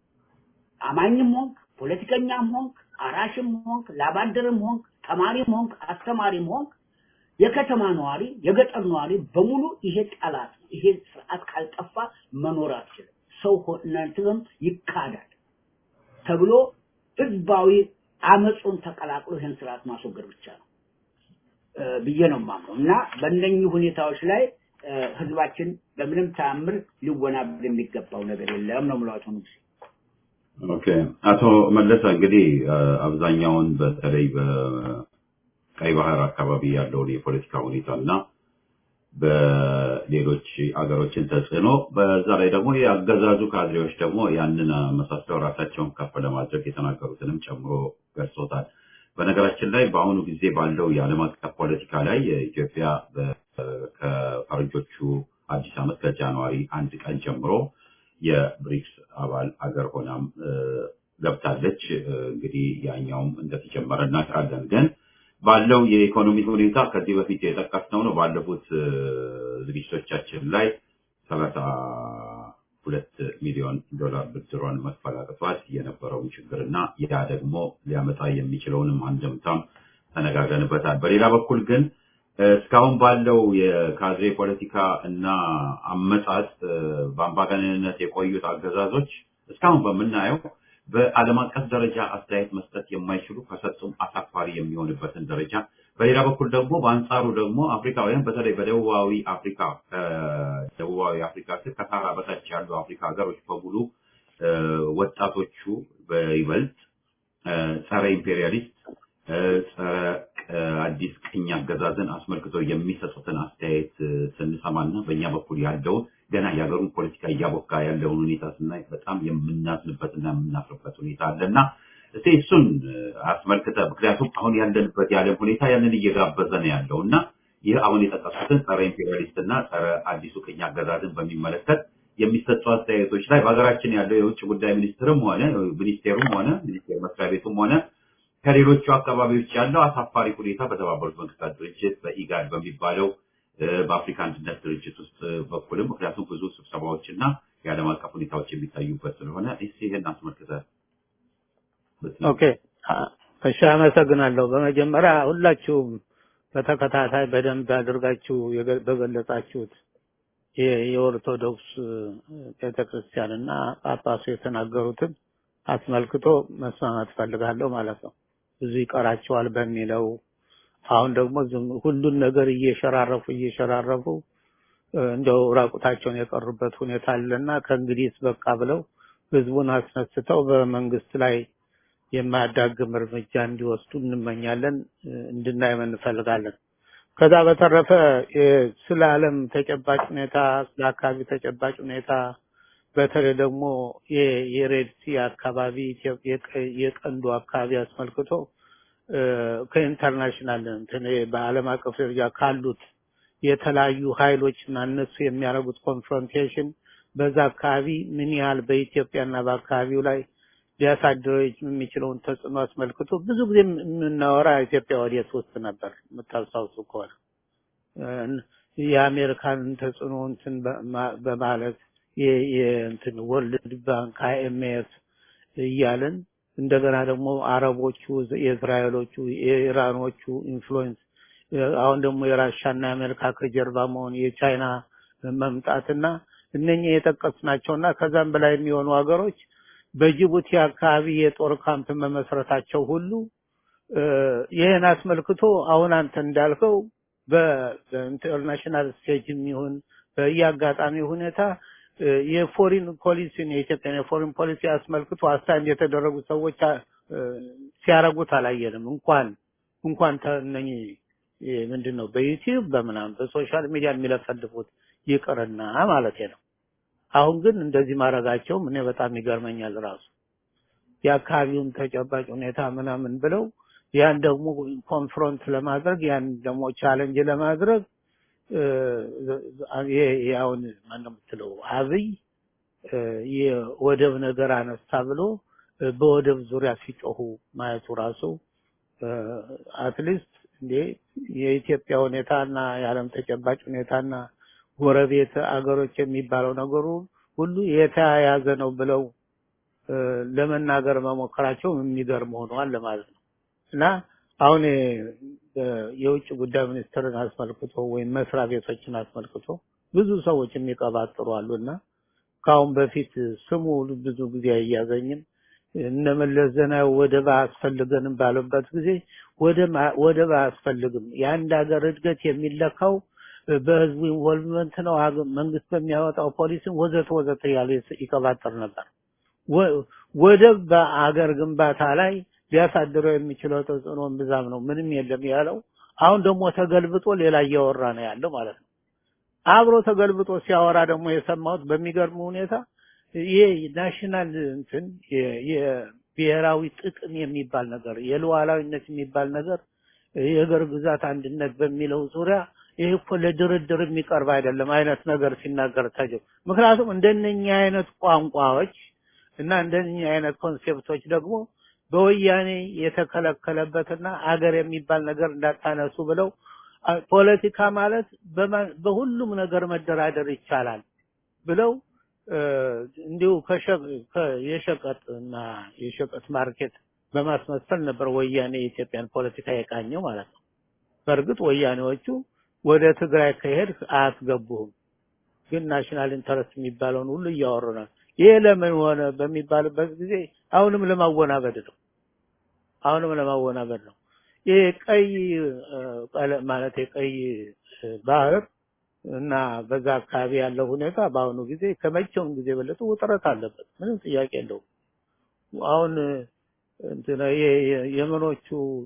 [SPEAKER 3] አማኝም ሆንክ ፖለቲከኛም ሆንክ አራሽም ሆንክ ላባደርም ሆንክ ተማሪም ሆንክ አስተማሪም ሆንክ የከተማ ነዋሪ የገጠር ነዋሪ በሙሉ ይሄ ጠላት ነው። ይሄ ስርዓት ካልጠፋ መኖር አትችልም። ሰው ሆነትም ይካዳል ተብሎ ህዝባዊ አመፁን ተቀላቅሎ ይህን ስርዓት ማስወገድ ብቻ ነው እ፣ ብዬ ነው የማምነው እና በእነኚህ ሁኔታዎች ላይ እ፣ ህዝባችን በምንም ተአምር ሊወናበድ የሚገባው ነገር የለም ነው የምለው አቶ ንጉሴ።
[SPEAKER 1] ኦኬ አቶ መለሰ እንግዲህ አ፣ አብዛኛውን በተለይ በቀይ ባህር አካባቢ ያለውን የፖለቲካ ሁኔታ እና በሌሎች አገሮችን ተጽዕኖ በዛ ላይ ደግሞ የአገዛዙ ካድሬዎች ደግሞ ያንን አመሳስለው ራሳቸውን ከፍ ለማድረግ የተናገሩትንም ጨምሮ ገልጾታል። በነገራችን ላይ በአሁኑ ጊዜ ባለው የዓለም አቀፍ ፖለቲካ ላይ ኢትዮጵያ በ- ከፈረንጆቹ አዲስ ዓመት ከጃንዋሪ አንድ ቀን ጀምሮ የብሪክስ አባል አገር ሆናም እ፣ ገብታለች። እ፣ እንግዲህ ያኛውም እንደተጀመረ እናውቃለን። ግን ባለው የኢኮኖሚ ሁኔታ ከዚህ በፊት የጠቀስነው ነው። ባለፉት እ፣ ዝግጅቶቻችን ላይ ሰላሳ ሁለት ሚሊዮን ዶላር ብድሯን መክፈል አቅቷት የነበረውን ችግርና ያ ደግሞ ሊያመጣ የሚችለውንም አንድምታም ተነጋግረንበታል። በሌላ በኩል ግን እ፣ እስካሁን ባለው የካድሬ ፖለቲካ እና አመጣጥ እ፣ በአምባገነንነት የቆዩት አገዛዞች እስካሁን በምናየው በዓለም አቀፍ ደረጃ አስተያየት መስጠት የማይችሉ ከሰጡም አሳፋሪ የሚሆንበትን ደረጃ በሌላ በኩል ደግሞ በአንጻሩ ደግሞ አፍሪካውያን በተለይ በደቡባዊ አፍሪካ ደቡባዊ አፍሪካ ስር ከሳህራ በታች ያሉ አፍሪካ ሀገሮች በሙሉ እ፣ ወጣቶቹ በይበልጥ እ፣ ጸረ ኢምፔሪያሊስት እ፣ ጸረ እ፣ አዲስ ቅኝ አገዛዝን አስመልክቶ የሚሰጡትን አስተያየት እ፣ ስንሰማና በእኛ በኩል ያለውን ገና የሀገሩን ፖለቲካ እያቦካ ያለውን ሁኔታ ስናይ በጣም የምናዝንበትና የምናፍርበት ሁኔታ አለና እስቲ እሱን እ፣ አስመልክተ ምክንያቱም አሁን ያለንበት የዓለም ሁኔታ ያንን እየጋበዘ ነው ያለው እና ይህ አሁን የጠቀሱትን ጸረ ኢምፔሪያሊስት እና ጸረ አዲሱ ቅኝ አገዛዝን በሚመለከት የሚሰጡ አስተያየቶች ላይ በሀገራችን ያለው የውጭ ጉዳይ ሚኒስትርም ሆነ ሚኒስቴሩም ሆነ ሚኒስቴር መስሪያ ቤቱም ሆነ ከሌሎቹ አካባቢዎች ያለው አሳፋሪ ሁኔታ በተባበሩት መንግስታት ድርጅት በኢጋድ በሚባለው እ፣ በአፍሪካ አንድነት ድርጅት ውስጥ በኩልም ምክንያቱም ብዙ ስብሰባዎች እና የዓለም አቀፍ ሁኔታዎች የሚታዩበት ስለሆነ እስኪ ይህን አስመልክተ
[SPEAKER 5] ኦኬ አ- እሺ አመሰግናለሁ። በመጀመሪያ ሁላችሁም በተከታታይ በደንብ አድርጋችሁ የገ- በገለጻችሁት የ- የኦርቶዶክስ ቤተክርስቲያን እና ጳጳሱ የተናገሩትን አስመልክቶ መስማማት ፈልጋለሁ ማለት ነው። ብዙ ይቀራቸዋል በሚለው አሁን ደግሞ ዝም ሁሉን ነገር እየሸራረፉ እየሸራረፉ እ፣ እንደው ራቁታቸውን የቀሩበት ሁኔታ አለና ከእንግዲህ በቃ ብለው ህዝቡን አስነስተው በመንግስት ላይ የማያዳግም እርምጃ እንዲወስዱ እንመኛለን፣ እንድናይም እንፈልጋለን። ከዛ በተረፈ ስለ ዓለም ተጨባጭ ሁኔታ፣ ስለ አካባቢ ተጨባጭ ሁኔታ በተለይ ደግሞ የሬድሲ አካባቢ የቀንዱ አካባቢ አስመልክቶ ከኢንተርናሽናል እንትን በዓለም አቀፍ ደረጃ ካሉት የተለያዩ ኃይሎች እና እነሱ የሚያደርጉት ኮንፍሮንቴሽን በዛ አካባቢ ምን ያህል በኢትዮጵያና በአካባቢው ላይ ሊያሳድረው የሚችለውን ተጽዕኖ አስመልክቶ ብዙ ጊዜ የምናወራ ኢትዮጵያ ወዴት ውስጥ ነበር የምታስታውሱ ከሆነ የአሜሪካንን ተጽዕኖ እንትን በማለት የእንትን ወርልድ ባንክ አይኤምኤፍ እያለን እንደገና ደግሞ አረቦቹ፣ የእስራኤሎቹ፣ የኢራኖቹ ኢንፍሉዌንስ አሁን ደግሞ የራሻና የአሜሪካ ከጀርባ መሆን የቻይና መምጣትና እነኚህ የጠቀስናቸውና ከዛም በላይ የሚሆኑ ሀገሮች በጅቡቲ አካባቢ የጦር ካምፕ መመስረታቸው ሁሉ ይህን አስመልክቶ አሁን አንተ እንዳልከው በኢንተርናሽናል ስቴጅም ይሁን በየአጋጣሚ ሁኔታ የፎሪን ፖሊሲን የኢትዮጵያን የፎሪን ፖሊሲ አስመልክቶ አሳይን የተደረጉ ሰዎች ሲያረጉት አላየንም። እንኳን እንኳን እነኚህ ምንድን ነው በዩቲዩብ በምናምን በሶሻል ሚዲያ የሚለፈልፉት ይቅርና ማለት ነው። አሁን ግን እንደዚህ ማድረጋቸው እኔ በጣም ይገርመኛል። ራሱ የአካባቢውን ተጨባጭ ሁኔታ ምናምን ብለው ያን ደግሞ ኮንፍሮንት ለማድረግ ያን ደግሞ ቻለንጅ ለማድረግ አሁን ማነው የምትለው አብይ የወደብ ነገር አነሳ ብሎ በወደብ ዙሪያ ሲጮሁ ማየቱ ራሱ አትሊስት እንዴ የኢትዮጵያ ሁኔታና የዓለም ተጨባጭ ሁኔታና ጎረቤት አገሮች የሚባለው ነገሩ ሁሉ የተያያዘ ነው ብለው ለመናገር መሞከራቸው የሚገርም ሆኗል ለማለት ነው እና አሁን የውጭ ጉዳይ ሚኒስትርን አስመልክቶ ወይም መስሪያ ቤቶችን አስመልክቶ ብዙ ሰዎች የሚቀባጥሩ አሉና ከአሁን በፊት ስሙ ብዙ ጊዜ አያዘኝም እነ መለስ ዜናዊ ወደብ አያስፈልገንም ባሉበት ጊዜ ወደብ አያስፈልግም የአንድ ሀገር እድገት የሚለካው በህዝቡ ኢንቮልቭመንት ነው መንግስት በሚያወጣው ፖሊሲን ወዘተ ወዘተ ያለ ይቀባጥር ነበር ወደብ በአገር ግንባታ ላይ ሊያሳድረው የሚችለው ተጽዕኖ ብዛም ነው ምንም የለም ያለው አሁን ደግሞ ተገልብጦ ሌላ እያወራ ነው ያለው ማለት ነው አብሮ ተገልብጦ ሲያወራ ደግሞ የሰማሁት በሚገርም ሁኔታ ይሄ ናሽናል እንትን የብሔራዊ ጥቅም የሚባል ነገር የሉዓላዊነት የሚባል ነገር የሀገር ግዛት አንድነት በሚለው ዙሪያ ይሄ እኮ ለድርድር የሚቀርብ አይደለም አይነት ነገር ሲናገር ታጀብ ምክንያቱም እንደነኛ አይነት ቋንቋዎች እና እንደነኛ አይነት ኮንሴፕቶች ደግሞ በወያኔ የተከለከለበትና አገር የሚባል ነገር እንዳታነሱ ብለው ፖለቲካ ማለት በሁሉም ነገር መደራደር ይቻላል ብለው እንዲሁ የሸቀጥ እና የሸቀጥ ማርኬት በማስመሰል ነበር ወያኔ የኢትዮጵያን ፖለቲካ የቃኘው ማለት ነው። በእርግጥ ወያኔዎቹ ወደ ትግራይ ከሄድ አያስገቡህም፣ ግን ናሽናል ኢንተረስት የሚባለውን ሁሉ እያወሩ ነው። ይሄ ለምን ሆነ በሚባልበት ጊዜ አሁንም ለማወናበድ ነው። አሁንም ለማወናበድ ነው። ይሄ ቀይ ማለት የቀይ ባህር እና በዛ አካባቢ ያለው ሁኔታ በአሁኑ ጊዜ ከመቼውም ጊዜ የበለጠ ውጥረት አለበት። ምንም ጥያቄ የለውም። አሁን እንትን የመኖቹ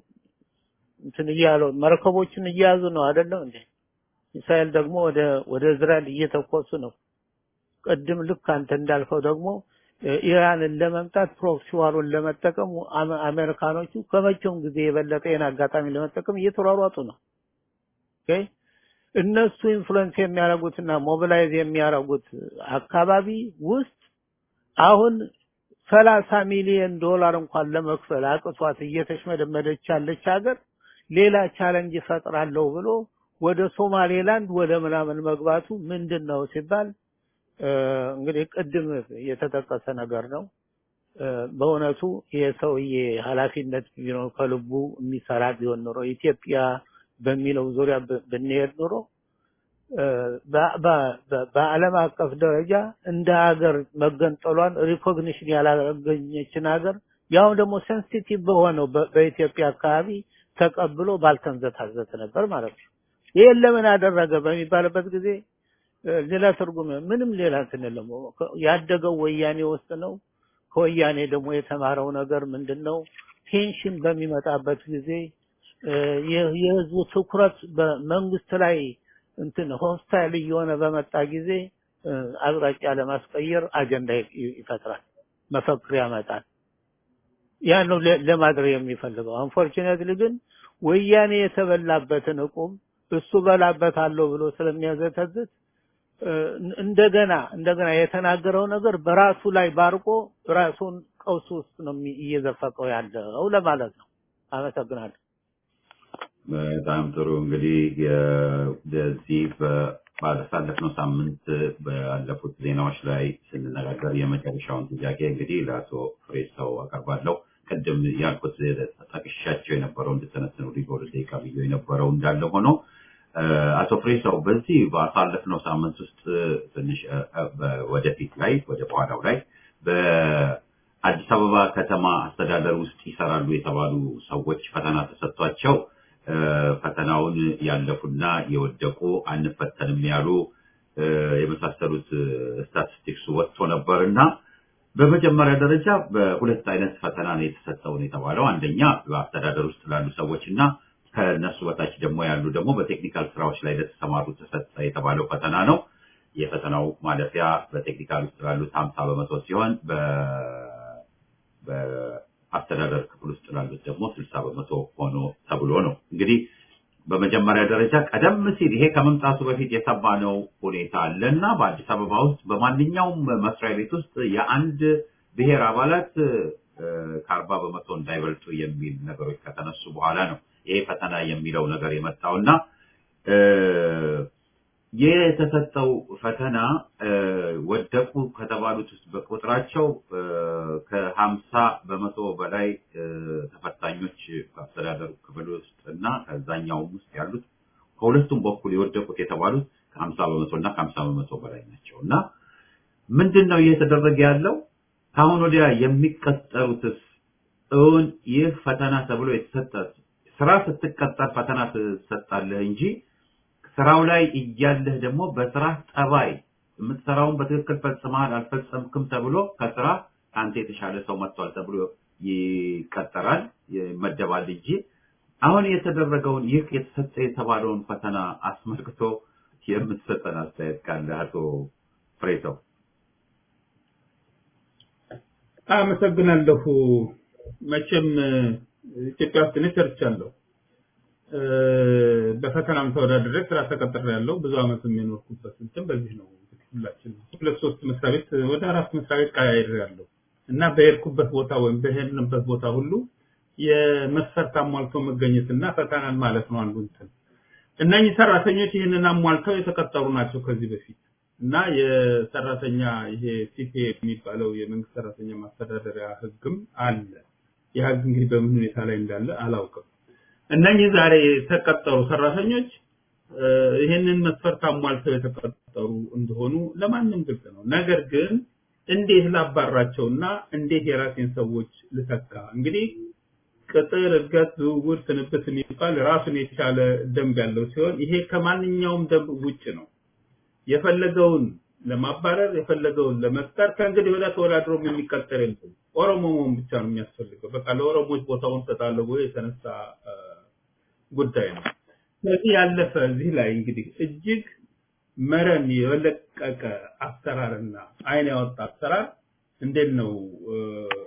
[SPEAKER 5] እንትን እያሉ መርከቦችን እየያዙ ነው አይደለም እንዴ? እስራኤል ደግሞ ወደ ወደ እስራኤል እየተኮሱ ነው። ቅድም ልክ አንተ እንዳልከው ደግሞ ኢራንን ለመምጣት ፕሮክሲ ዋሩን ለመጠቀም አሜሪካኖቹ ከመቼውም ጊዜ የበለጠ ይህን አጋጣሚ ለመጠቀም እየተሯሯጡ ነው። ኦኬ እነሱ ኢንፍሉዌንስ የሚያደርጉትና ሞቢላይዝ የሚያደርጉት አካባቢ ውስጥ አሁን ሰላሳ ሚሊዮን ዶላር እንኳን ለመክፈል አቅቷት እየተሽመደመደች ያለች ሀገር ሌላ ቻለንጅ ይፈጥራለሁ ብሎ ወደ ሶማሌላንድ ወደ ምናምን መግባቱ ምንድን ነው ሲባል እንግዲህ ቅድም የተጠቀሰ ነገር ነው። በእውነቱ የሰውዬ ኃላፊነት ቢኖር ከልቡ የሚሰራ ቢሆን ኖሮ ኢትዮጵያ በሚለው ዙሪያ ብንሄድ ኖሮ በዓለም አቀፍ ደረጃ እንደ ሀገር መገንጠሏን ሪኮግኒሽን ያላገኘችን ሀገር ያው ደግሞ ሴንሲቲቭ በሆነው በኢትዮጵያ አካባቢ ተቀብሎ ባልተንዘታዘት ነበር ማለት ነው። ይሄን ለምን አደረገ በሚባልበት ጊዜ ሌላ ትርጉም ምንም ሌላ እንትን የለም። ያደገው ወያኔ ውስጥ ነው። ከወያኔ ደግሞ የተማረው ነገር ምንድን ነው? ቴንሽን በሚመጣበት ጊዜ እ፣ የ- የህዝቡ ትኩረት በመንግስት ላይ እንትን ሆስታይል እየሆነ በመጣ ጊዜ እ፣ አቅጣጫ ለማስቀየር አጀንዳ ይ- ይፈጥራል፣ መፈክር ያመጣል። ያ ነው ለ- ለማድረግ የሚፈልገው። አንፎርቹኔትሊ ግን ወያኔ የተበላበትን እቁም እሱ በላበታለሁ ብሎ ስለሚያዘተዝት እ፣ እንደገና እንደገና የተናገረው ነገር በራሱ ላይ ባርቆ ራሱን ቀውስ ውስጥ ነው የሚ- እየዘፈቀው ያለው ለማለት ነው። አመሰግናለሁ።
[SPEAKER 1] በጣም ጥሩ እንግዲህ የ- በዚህ በ- ባሳለፍነው ሳምንት ባለፉት ዜናዎች ላይ ስንነጋገር የመጨረሻውን ጥያቄ እንግዲህ ለአቶ ፍሬሰው አቀርባለሁ። ቅድም ያልኩት ጠቅሻቸው የነበረው እንድተነትኑ በሁለት ደቂቃ ብዬ የነበረው እንዳለ ሆኖ እ፣ አቶ ፍሬሰው በዚህ ባሳለፍነው ሳምንት ውስጥ ትንሽ እ፣ እ፣ በ- ወደፊት ላይ ወደ በኋላው ላይ በአዲስ አበባ ከተማ አስተዳደር ውስጥ ይሰራሉ የተባሉ ሰዎች ፈተና ተሰጥቷቸው እ፣ ፈተናውን ያለፉና የወደቁ አንፈተንም ያሉ እ፣ የመሳሰሉት ስታቲስቲክስ ወጥቶ ነበር እና በመጀመሪያ ደረጃ በሁለት አይነት ፈተና ነው የተሰጠው ነው የተባለው። አንደኛ በአስተዳደር ውስጥ ላሉ ሰዎች እና ከነሱ በታች ደግሞ ያሉ ደግሞ በቴክኒካል ስራዎች ላይ ለተሰማሩ ተሰጠ የተባለው ፈተና ነው። የፈተናው ማለፊያ በቴክኒካል ውስጥ ላሉት ሀምሳ በመቶ ሲሆን በ- በአስተዳደር ክፍል ውስጥ ላሉት ደግሞ ስልሳ በመቶ ሆኖ ተብሎ ነው እንግዲህ በመጀመሪያ ደረጃ ቀደም ሲል ይሄ ከመምጣቱ በፊት የሰማነው ሁኔታ አለ እና በአዲስ አበባ ውስጥ በማንኛውም መስሪያ ቤት ውስጥ የአንድ ብሔር አባላት እ፣ ከአርባ በመቶ እንዳይበልጡ የሚል ነገሮች ከተነሱ በኋላ ነው ይሄ ፈተና የሚለው ነገር የመጣው እና እ፣ የተሰጠው ፈተና እ፣ ወደቁ ከተባሉት ውስጥ በቁጥራቸው እ፣ ከሀምሳ በመቶ በላይ እ፣ ተፈታኞች በአስተዳደሩ ክፍል ውስጥ እና ከዛኛውም ውስጥ ያሉት ከሁለቱም በኩል የወደቁት የተባሉት ከሀምሳ በመቶ እና ከሀምሳ በመቶ በላይ ናቸው እና ምንድን ነው እየተደረገ ያለው? ከአሁን ወዲያ የሚቀጠሩትስ እውን ይህ ፈተና ተብሎ የተሰጠ ስራ ስትቀጠር ፈተና ትሰጣለህ እንጂ ስራው ላይ እያለህ ደግሞ በስራ ጠባይ የምትሰራውን በትክክል ፈጽመሃል አልፈጸምክም ተብሎ ከስራ ከአንተ የተሻለ ሰው መጥቷል ተብሎ ይቀጠራል ይመደባል እንጂ አሁን የተደረገውን ይህ የተሰጠ የተባለውን ፈተና አስመልክቶ የምትሰጠን አስተያየት ካለ አቶ ፍሬሰው።
[SPEAKER 7] አመሰግናለሁ። መቼም ኢትዮጵያ ውስጥ እኔ ሰርቻለሁ። እ፣ በፈተናም ተወዳድሬ ስራ ተቀጥሬያለሁ። ብዙ አመት የኖርኩበት እንትን በዚህ ነው። እንግዲህ ሁላችን ሁለት ሶስት መስሪያ ቤት ወደ አራት መስሪያ ቤት ቀያይሬያለሁ እና በሄድኩበት ቦታ ወይም በሄድንበት ቦታ ሁሉ የመስፈርት አሟልቶ መገኘትና ፈተናን ማለት ነው አንዱ እንትን እነኚህ ሰራተኞች ይህንን አሟልተው የተቀጠሩ ናቸው ከዚህ በፊት እና የሰራተኛ ይሄ ሲፒኤ የሚባለው የመንግስት ሰራተኛ ማስተዳደሪያ ህግም አለ። ያ ህግ እንግዲህ በምን ሁኔታ ላይ እንዳለ አላውቅም። እነኚህ ዛሬ የተቀጠሩ ሰራተኞች እ፣ ይህንን መስፈርት አሟልተው የተቀጠሩ እንደሆኑ ለማንም ግልጽ ነው። ነገር ግን እንዴት ላባራቸውና እንዴት የራሴን ሰዎች ልተካ? እንግዲህ ቅጥር፣ እድገት፣ ዝውውር፣ ስንብት የሚባል ራሱን የቻለ ደንብ ያለው ሲሆን ይሄ ከማንኛውም ደንብ ውጭ ነው። የፈለገውን ለማባረር የፈለገውን ለመፍጠር ከእንግዲህ ወዲያ ተወዳድሮም የሚቀጠር የለም። ኦሮሞ መሆን ብቻ ነው የሚያስፈልገው። በቃ ለኦሮሞዎች ቦታውን ሰጣለሁ ብሎ የተነሳ እ፣ ጉዳይ ነው። ስለዚህ ያለፈ እዚህ ላይ እንግዲህ እጅግ መረን የለቀቀ አሰራርና አይን ያወጣ አሰራር እንዴት ነው እ፣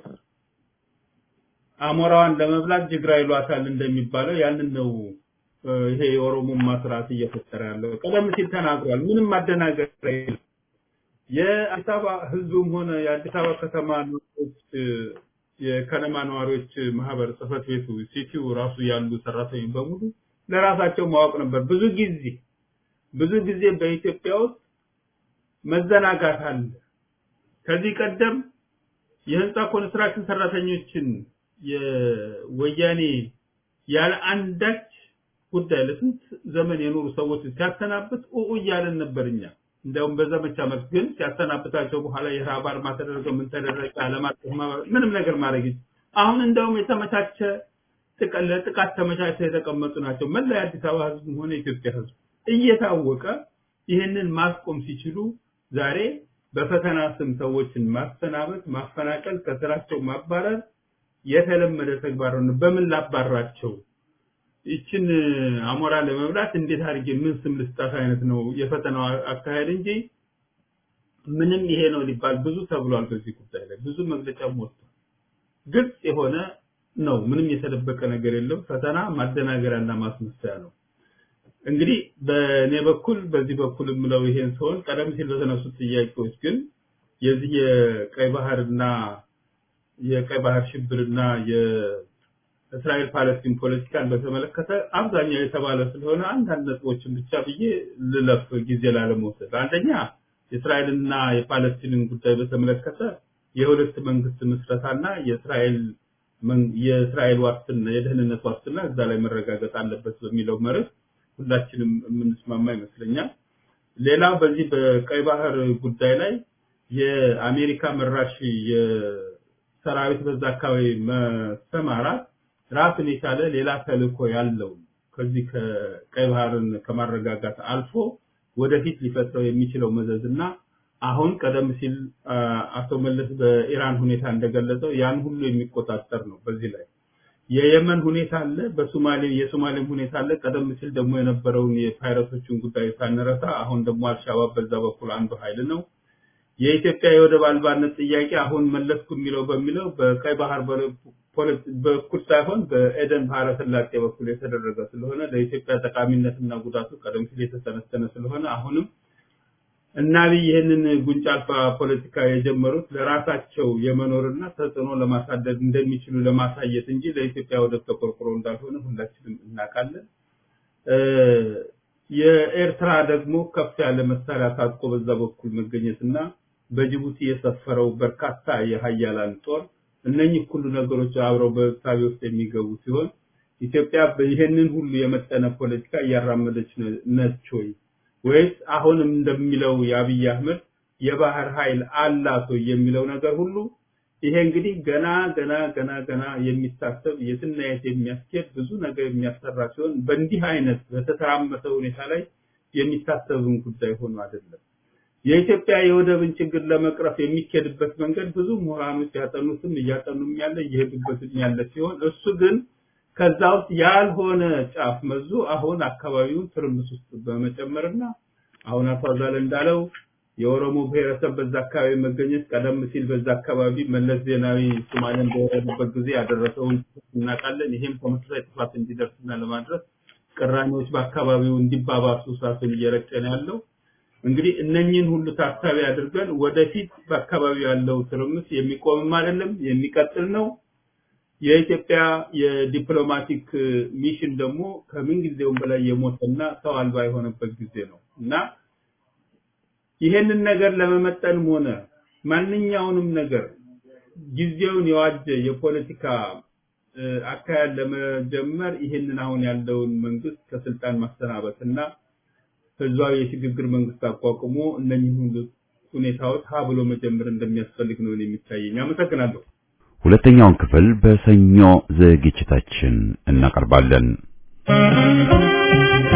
[SPEAKER 7] አሞራዋን ለመብላት ጅግራ ይሏታል እንደሚባለው ያንን ነው እ፣ ይሄ የኦሮሞማ ስርዓት እየፈጠረ ያለው። ቀደም ሲል ተናግሯል። ምንም ማደናገር የለም። የአዲስ አበባ ህዝቡም ሆነ የአዲስ አበባ ከተማ ነዋሪዎች እ፣ የከነማ ነዋሪዎች ማህበር ጽህፈት ቤቱ ሲቲው ራሱ ያሉ ሰራተኞች በሙሉ ለራሳቸው ማወቅ ነበር። ብዙ ጊዜ ብዙ ጊዜ በኢትዮጵያ ውስጥ መዘናጋት አለ። ከዚህ ቀደም የህንፃ ኮንስትራክሽን ሰራተኞችን የወያኔ ያለ አንዳች ጉዳይ ለስንት ዘመን የኖሩ ሰዎች ሲያሰናብት ኡኡ እያለን ነበር እኛ። እንዲያውም በዘመቻ መልክ ግን ሲያሰናብታቸው በኋላ የረሃብ አድማ ተደረገ፣ ምን ተደረገ፣ ዓለም አቀፍ ማህበር ምንም ነገር ማድረግ ይችላል። አሁን እንደውም የተመቻቸ ጥቃ- ለጥቃት ተመቻችተው የተቀመጡ ናቸው። መላ የአዲስ አበባ ህዝብም ሆነ የኢትዮጵያ ህዝብ እየታወቀ ይህንን ማስቆም ሲችሉ ዛሬ በፈተና ስም ሰዎችን ማሰናበት፣ ማፈናቀል፣ ከስራቸው ማባረር የተለመደ ተግባር ነው። በምን ላባራቸው? ይችን አሞራ ለመብላት እንዴት አድርጌ ምን ስም ልስጣት አይነት ነው የፈተናው አካሄድ እንጂ ምንም ይሄ ነው ሊባል ብዙ ተብሏል። በዚህ ጉዳይ ላይ ብዙ መግለጫም ወጥቷል። ግልጽ የሆነ ነው። ምንም የተደበቀ ነገር የለም። ፈተና ማደናገሪያና ማስመሰያ ነው። እንግዲህ በእኔ በኩል በዚህ በኩል የምለው ይሄን ሲሆን ቀደም ሲል በተነሱት ጥያቄዎች ግን የዚህ የቀይ ባህርና የቀይ ባህር ሽብርና የእስራኤል ፓለስቲን ፖለቲካን በተመለከተ አብዛኛው የተባለ ስለሆነ አንዳንድ ነጥቦችን ብቻ ብዬ ልለፍ ጊዜ ላለመውሰድ። አንደኛ የእስራኤልና የፓለስቲንን ጉዳይ በተመለከተ የሁለት መንግስት ምስረታና የእስራኤል የእስራኤል ዋስትና የደህንነት ዋስትና እዛ ላይ መረጋገጥ አለበት በሚለው መርህ ሁላችንም የምንስማማ ይመስለኛል። ሌላው በዚህ በቀይ ባህር ጉዳይ ላይ የአሜሪካ መራሽ የሰራዊት በዛ አካባቢ መሰማራት ራሱን የቻለ ሌላ ተልእኮ ያለው ከዚህ ከቀይ ባህርን ከማረጋጋት አልፎ ወደፊት ሊፈጥረው የሚችለው መዘዝና አሁን ቀደም ሲል አቶ መለስ በኢራን ሁኔታ እንደገለጸው ያን ሁሉ የሚቆጣጠር ነው። በዚህ ላይ የየመን ሁኔታ አለ፣ በሶማሌ የሶማሌም ሁኔታ አለ። ቀደም ሲል ደግሞ የነበረውን የፓይረቶችን ጉዳይ ሳንረሳ አሁን ደግሞ አልሻባብ በዛ በኩል አንዱ ኃይል ነው። የኢትዮጵያ የወደብ አልባነት ጥያቄ አሁን መለስኩ የሚለው በሚለው በቀይ ባህር በኩል ሳይሆን በኤደን ባህረ ሰላጤ በኩል የተደረገ ስለሆነ ለኢትዮጵያ ጠቃሚነትና ጉዳቱ ቀደም ሲል የተሰነሰነ ስለሆነ አሁንም እና አብይ ይህንን ጉንጭ አልፋ ፖለቲካ የጀመሩት ለራሳቸው የመኖርና ተጽዕኖ ለማሳደግ እንደሚችሉ ለማሳየት እንጂ ለኢትዮጵያ ወደብ ተቆርቁሮ እንዳልሆነ ሁላችንም እናውቃለን። የኤርትራ ደግሞ ከፍ ያለ መሳሪያ ታጥቆ በዛ በኩል መገኘትና በጅቡቲ የሰፈረው በርካታ የሀያላን ጦር እነኚህ ሁሉ ነገሮች አብረው በሳቢ ውስጥ የሚገቡ ሲሆን ኢትዮጵያ ይህንን ሁሉ የመጠነ ፖለቲካ እያራመደች ነች ወይ ወይስ አሁንም እንደሚለው የአብይ አህመድ የባህር ኃይል አላት ወይ የሚለው ነገር ሁሉ ይሄ እንግዲህ ገና ገና ገና ገና የሚታሰብ የትና የት የሚያስኬድ ብዙ ነገር የሚያሰራ ሲሆን በእንዲህ አይነት በተተራመሰ ሁኔታ ላይ የሚታሰብን ጉዳይ ሆኖ አይደለም። የኢትዮጵያ የወደብን ችግር ለመቅረፍ የሚኬድበት መንገድ ብዙ ምሁራኖች ያጠኑትም እያጠኑም ያለ እየሄዱበትም ያለ ሲሆን እሱ ግን ከዛ ውስጥ ያልሆነ ጫፍ መዞ አሁን አካባቢውን ትርምስ ውስጥ በመጨመርና አሁን አቶ አዛለ እንዳለው የኦሮሞ ብሔረሰብ በዛ አካባቢ መገኘት ቀደም ሲል በዛ አካባቢ መለስ ዜናዊ ሶማሌን በወረዱበት ጊዜ ያደረሰውን እናውቃለን። ይሄም ተመሳሳይ ጥፋት እንዲደርስና ለማድረስ ቅራኔዎች በአካባቢው እንዲባባሱ እሳቱን እየረጨ ነው ያለው። እንግዲህ እነኚህን ሁሉ ታሳቢ አድርገን ወደፊት በአካባቢው ያለው ትርምስ የሚቆምም አይደለም የሚቀጥል ነው። የኢትዮጵያ የዲፕሎማቲክ ሚሽን ደግሞ ከምን ጊዜውም በላይ የሞተና ሰው አልባ የሆነበት ጊዜ ነው እና ይሄንን ነገር ለመመጠንም ሆነ ማንኛውንም ነገር ጊዜውን የዋጀ የፖለቲካ አካሄድ ለመጀመር ይሄንን አሁን ያለውን መንግስት ከስልጣን ማሰናበት እና ህዝባዊ የሽግግር መንግስት አቋቁሞ እነኚህ ሁሉ ሁኔታዎች ሀ ብሎ መጀመር እንደሚያስፈልግ ነው የሚታየኝ። አመሰግናለሁ።
[SPEAKER 1] ሁለተኛውን ክፍል በሰኞ ዝግጅታችን እናቀርባለን።